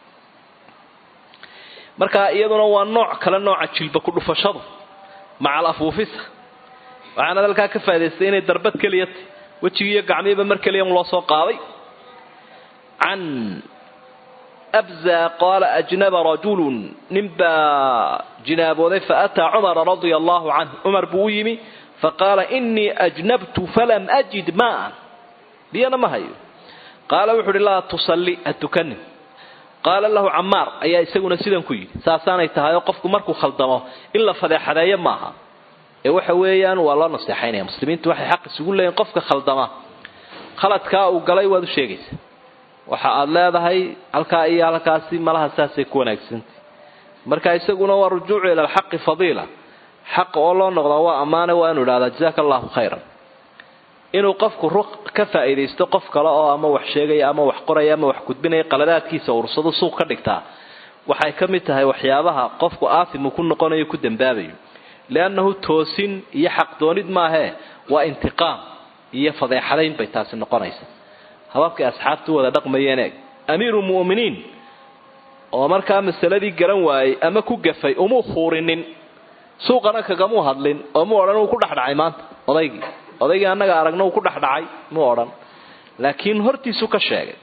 marka iyaduna waa nooc kale nooca jilba ku dhufashadu maca al afuufisa waxaana halkaa ka faaidaystay inay darbad keliya tahy wejigiiyo gacmihiiba mar keliya loo soo qaaday can abza qaala ajnaba rajulun nin baa jinaabooday faataa cumara radia allahu canh cumar buu u yimi faqaala inii ajnabtu falam ajid maan biyana ma hayo qaala wuxu uhi laa tusalli ha tukanin qaala lahu camaar ayaa isaguna sidan ku yidhi saasaanay tahay oo qofku markuu khaldamo in la fadeexadeeyo maaha ee waxa weeyaan waa loo naseexaynaya muslimiintu waxay xaq isugu leeyihin qofka khaldama khaladkaa uu galay waad u sheegaysa waxa aad leedahay halkaa iyo halkaasi malaha saasay ku wanaagsantay marka isaguna waa rujuucu ila alxaqi fadiila xaqa oo loo noqdaa waa ammaane waa inu idhahdaa jazaaka allahu khayran inuu qofku ruq ka faa'iidaysto qof kale oo ama wax sheegaya ama wax qoraya ama wax gudbinaya qaladaadkiisa ursado suuq ka dhigtaa waxay ka mid tahay waxyaabaha qofku aasimu ku noqonayo ku dambaabayo liannahu toosin iyo xaqdoonid maahee waa intiqaam iyo fadeexadayn bay taasi noqonaysa hababkay asxaabtu wada dhaqmayeen eeg amiiru mu'miniin oo markaa masaladii garan waayey ama ku gafay umuu fuurinin suuqana kagamuu hadlin oo mu odhan uu ku dhexdhacay maanta odaygii odaygii annaga aragna uu ku dhexdhacay muu odhan laakiin hortiisuu ka sheegay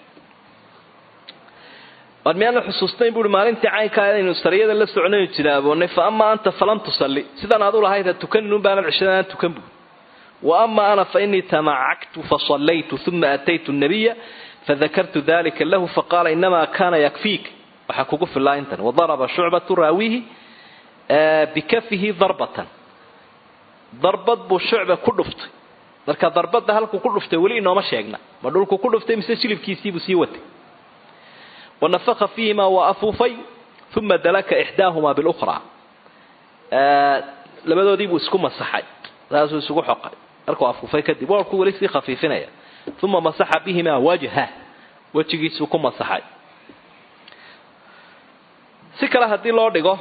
war miyaana xusuusnayn buui maalintii caynkaa inaynu sariyada la socnayn jinaaboonay fa amaa anta falam tusalli sidan aad u lahayd ha tukanin un baanad cishada aan tukan buui wa ama ana fa inii tamacaktu fasallaytu uma ataytu nabiya fadakartu dalika lahu faqaala inamaa kana yakfiik waxaa kugu filaa intan wadaraba shucbatu raawihi bikafihi darbatan darbad buu shucba ku dhuftay marka darbadda halkuu ku dhuftay weli inooma sheegna ma dhulku ku dhuftay mise jilibkiisiibuu sii watay wanafaka fiihimaa waa afuufay uma dalaka ixdaahumaa bilukhraa labadoodiibuu isku masaxay saasuu isugu xoqay markuu afuufay kadib warku weli sii khafiifinaya uma masaxa bihimaa wajha wejigiisuu ku masaxay si kale haddii loo dhigo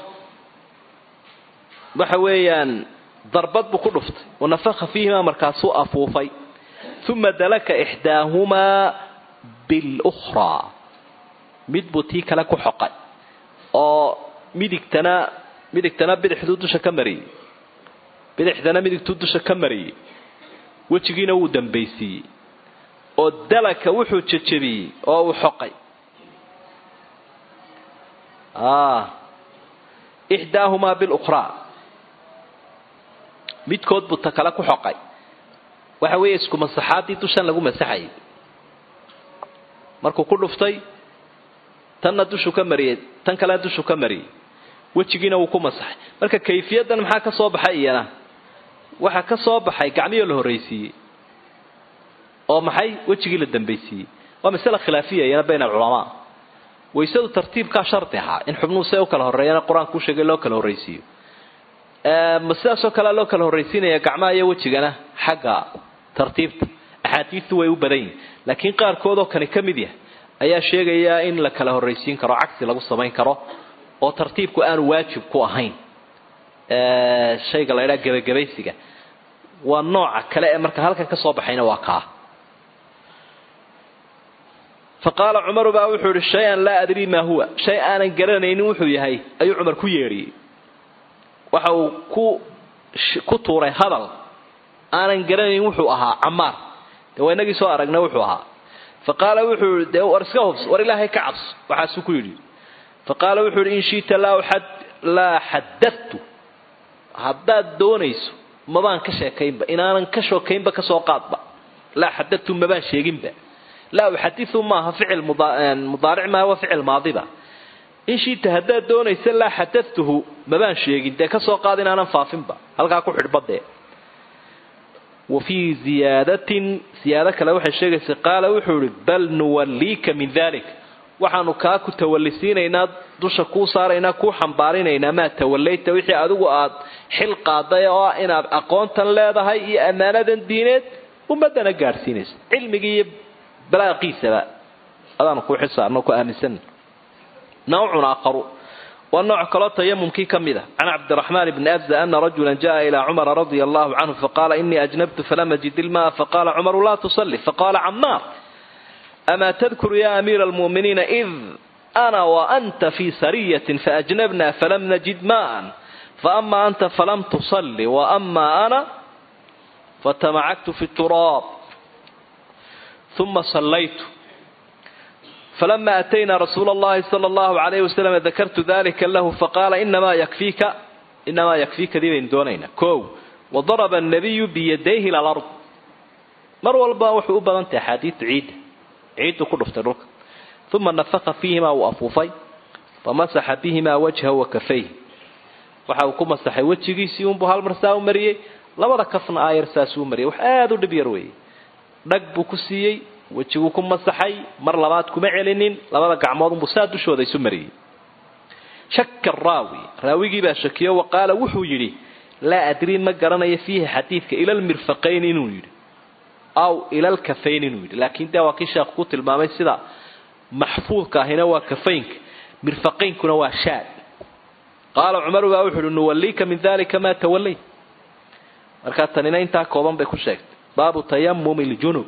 waxa weeyaan darbad buu ku dhuftay wanafaka fiihimaa markaasuu afuufay uma dalaka ixdaahumaa bilukhraa mid buu tii kale ku xoqay oo midigtana midigtana bidixduu dusha ka mariyey bidixdana midigtuu dusha ka mariyey wejigiina wuu dambaysiiyey oo dalaka wuxuu jejebiyey oo uu xoqay ixdaahumaa bilukhraa midkood buu ta kale ku xoqay waxa weeye isku masaxaadii dushan lagu masaxayay markuu ku dhuftay tanna dushuu ka mariyey tan kalena dushuu ka mariyey wejigiina wuu ku masaxay marka kayfiyadan maxaa ka soo baxay iyana waxaa ka soo baxay gacmihii la horraysiiyey oo maxay wejigii la dambaysiiyey waa masale khilaafiya iyana bayna alculamaa waysadu tartiibkaa shardi ahaa in xubnuhu see u kala horreeyana qur-aanku u sheegay loo kala horraysiiyo ma sidaasoo kalea loo kala horraysiinaya gacmaha iyo wejigana xagga tartiibta axaadiistu way u badan yihin laakiin qaarkoodoo kani ka mid yahay ayaa sheegaya in la kala horraysiin karo cagsi lagu samayn karo oo tartiibku aanu waajib ku ahayn shayga la ydhaha gebagabaysiga waa nooca kale ee marka halkan ka soo baxayna waa kaa fa qaala cumaru baa wuxuu ihi shay-an laa adrii maa huwa shay aanan garanaynin wuxuu yahay ayuu cumar ku yeedhiyey waxa uu ku ku tuuray hadal aanan garanayn wuxuu ahaa camaar dee waa inagii soo aragna wuxuu ahaa fa qaala wuxuu yii dee war iska hubs war ilaahay ka cabso waxaasuu ku yidhi fa qaala wuxuu yihi in shiita laa xadadtu haddaad doonayso mabaan ka sheekaynba inaanan ka shookaynba kasoo qaadba laa xadadtu mabaan sheeginba laa uxadiu maaha ficil mudaaric maaha waa ficil maadiba in shiita haddaad doonaysa laa xadatuhu mabaan sheegin dee kasoo qaad inaanan faafinba halkaa ku xidhbadee wa fii ziyaadatin ziyaado kale waxay sheegaysa qaala wuxuu ihi bal nuwalliika min dalik waxaanu kaa ku tawallisiinaynaa dusha kuu saaraynaa kuu xambaarinaynaa maa tawallayta wixii adigu aad xil qaaday oo ah inaad aqoontan leedahay iyo ammaanadan diineed ummadana gaadhsiinaysa cilmigii iyo balaaqiisaba adaanu kuu xil saarno ku aaminsan nawcun aakharu waa nooc kaloo tayamumkii ka mid a can cabdiraxmaan bni abza ana rajula jaءa ilaa cumara radia allahu canhu faqaala inii ajnabtu falam ajid ilmaa faqala cumaru laa tusalli faqala camaar amaa tadkuru ya amiira almu'miniina id ana waanta fii sariyatin faajnabna falam najid maan faama anta falam tusalli waama ana fatamacagtu fi turaab uma sallaytu falama atayna rasuula allahi sala allahu alayhi wasalam dakartu dalika lahu faqaala inamaa yakfiika inamaa yakfiikadii baynu doonaynaa kow wadaraba annabiyu biyadayhi ila alard mar walba wuxuu u badan tahay axaadiidu ciidda ciiddu ku dhuftay dhulka uma nafaka fiihimaa uu afuufay famasaxa bihimaa wajhahu wa kafayh waxa uu ku masaxay wejigiisii unbuu hal mar saa u mariyey labada kafna aayar saasuu mariyay wax aada u dhib yar weeye dhag buu ku siiyey wejiguu ku masaxay mar labaad kuma celinin labada gacmood unbuu saa dushooda isu mariyey shaka raawi raawigii baa shakiyo wa qaala wuxuu yidhi laa adrii ma garanayo fiihi xadiidka ila lmirfaqayn inuu yidhi aw ila lkafayn inuu yidhi laakiin dee waa kii sheekhu ku tilmaamay sida maxfuudka ahina waa kafaynka mirfaqaynkuna waa shaad qaala cumaru baa wuxu uhi nuwalliika min dalika maa tawallayt markaa tanina intaa kooban bay ku sheegtay baabu tayamumi ljunub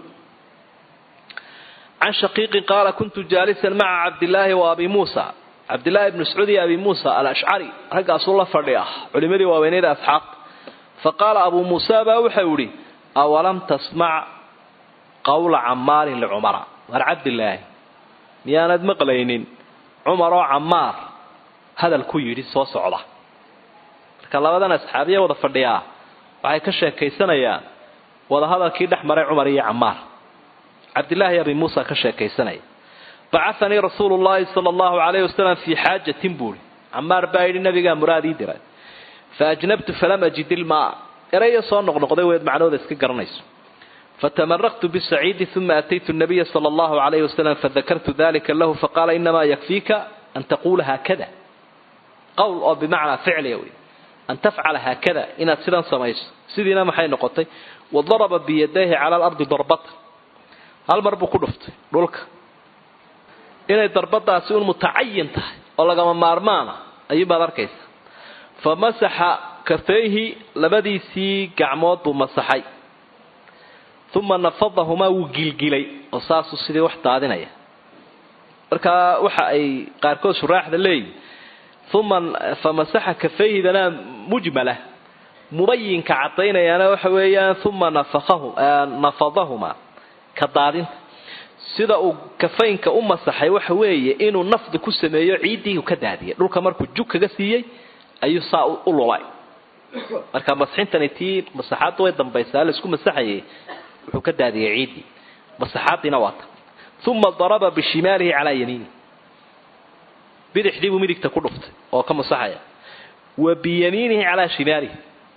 can shaqiiqin qaala kuntu jaalisan maca cabdillaahi wa abi muusa cabdillaahi bni mascuud iyo abi muusa alashcari raggaasuu la fadhi ah culimadii waaweyneyda asxaabta fa qaala abuu muusa baa wuxau idhi awalam tasmac qawla camaarin licumara waar cabdilaahi miyaanad maqlaynin cumar oo camaar hadal ku yidhi soo socda marka labadan asxaabiya wada fadhiyaa waxay ka sheekaysanayaan wadahadalkii dhex maray cumar iyo camaar cabdillaahi abi muusa ka sheekaysanaya bacahanii rasuulu llahi sala allahu alayhi wasalam fii xaajatin buuri camaar baa yidhi nabigaa muraad ii diray fa ajnabtu falam ajid ilmaa erayo soo noqnoqday weed macnooda iska garanayso fatamaraqtu bisaciidi uma ataytu nabiya sala allahu alayhi wasalam fadakartu dalika lahu faqaala inamaa yakfiika an taquula haakada qowl oo bimacnaa ficliya wey an tafcala haakada inaad sidan samayso sidiina maxay noqotay wadaraba biyadayhi cala alardi darbata hal mar buu ku dhuftay dhulka inay darbadaasi un mutacayin tahay oo lagama maarmaana ayuunbaad arkaysa fa masaxa kafayhi labadiisii gacmood buu masaxay uma nafadahumaa wuu gilgilay oo saasuu sidii wax daadinaya markaa waxa ay qaarkood shuraaxda leeyihin uma fa masaxa kafayhidana mujmala mubayinka caddaynayaana waxa weeyaan uma nafadahumaa ka daadinta sida uu kafaynka u masaxay waxa weeye inuu nafdi ku sameeyo ciiddii ka daadiyay dhulka markuu jug kaga siiyey ayuu saa u lulay marka masxintani tii masaxaadda way dambaysaa laisku masaxayay wuxuu ka daadiyay ciiddii masaxaadiina waa ta uma daraba bishimaalihi calaa yamiini bidixdii buu midigta ku dhuftay oo ka masaxaya wa biyamiinihi calaa shimaalihi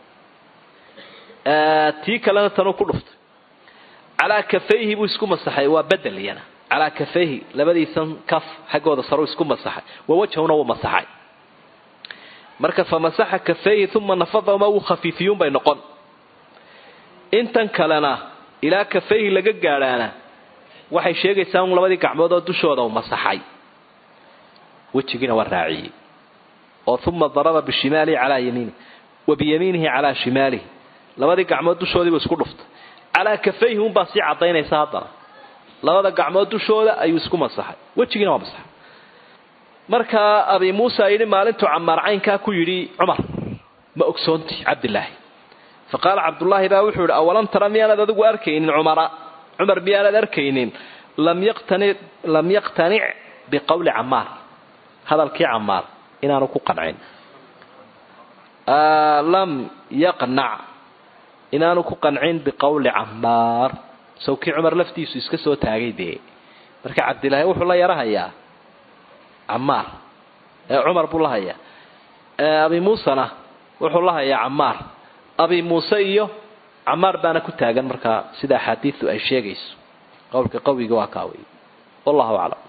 tii kalena tanuu ku dhuftay calaa kafayhi buu isku masaxay waa bedel iyana calaa kafayhi labadiisan kaf xaggooda saru isku masaxay wa wajhuna wuu masaxay marka fa masaxa kafayhi uma nafadahuma wuu khafiifiyuun bay noqon intan kalena ilaa kafayhi laga gaadhaana waxay sheegaysaa un labadii gacmood oo dushooda uu masaxay wejigiina waa raaciyey oo uma daraba bishimaalihi calaa yamiinihi wa biyamiinihi calaa shimaalihi labadii gacmood dushoodiibuu isku dhuftay calaa kafayhi unbaa sii cadaynaysa haddana labada gacmood dushooda ayuu isku masaxay wejigiina waa masaxay markaa abi muusa yidhi maalintuu camaar caynkaa ku yidhi cumar ma ogsoonti cabdilaahi fa qaala cabdullaahi baa wuxuu yihi awalam tara miyaanad adigu arkaynin cumara cumar miyaanad arkaynin lam yaqtanic biqowli camaar hadalkii camaar inaanu ku qancin lam yaqnac inaanu ku qancin biqowli camaar sawkii cumar laftiisu iska soo taagay dee marka cabdilaahi wuxuu la yarahayaa camaar ee cumar buu la hayaa abi muusena wuxuu la hayaa camaar abi muuse iyo camaar baana ku taagan markaa sida axaadiidu ay sheegayso qowlka qawiga waa kaa wey wallahu aclam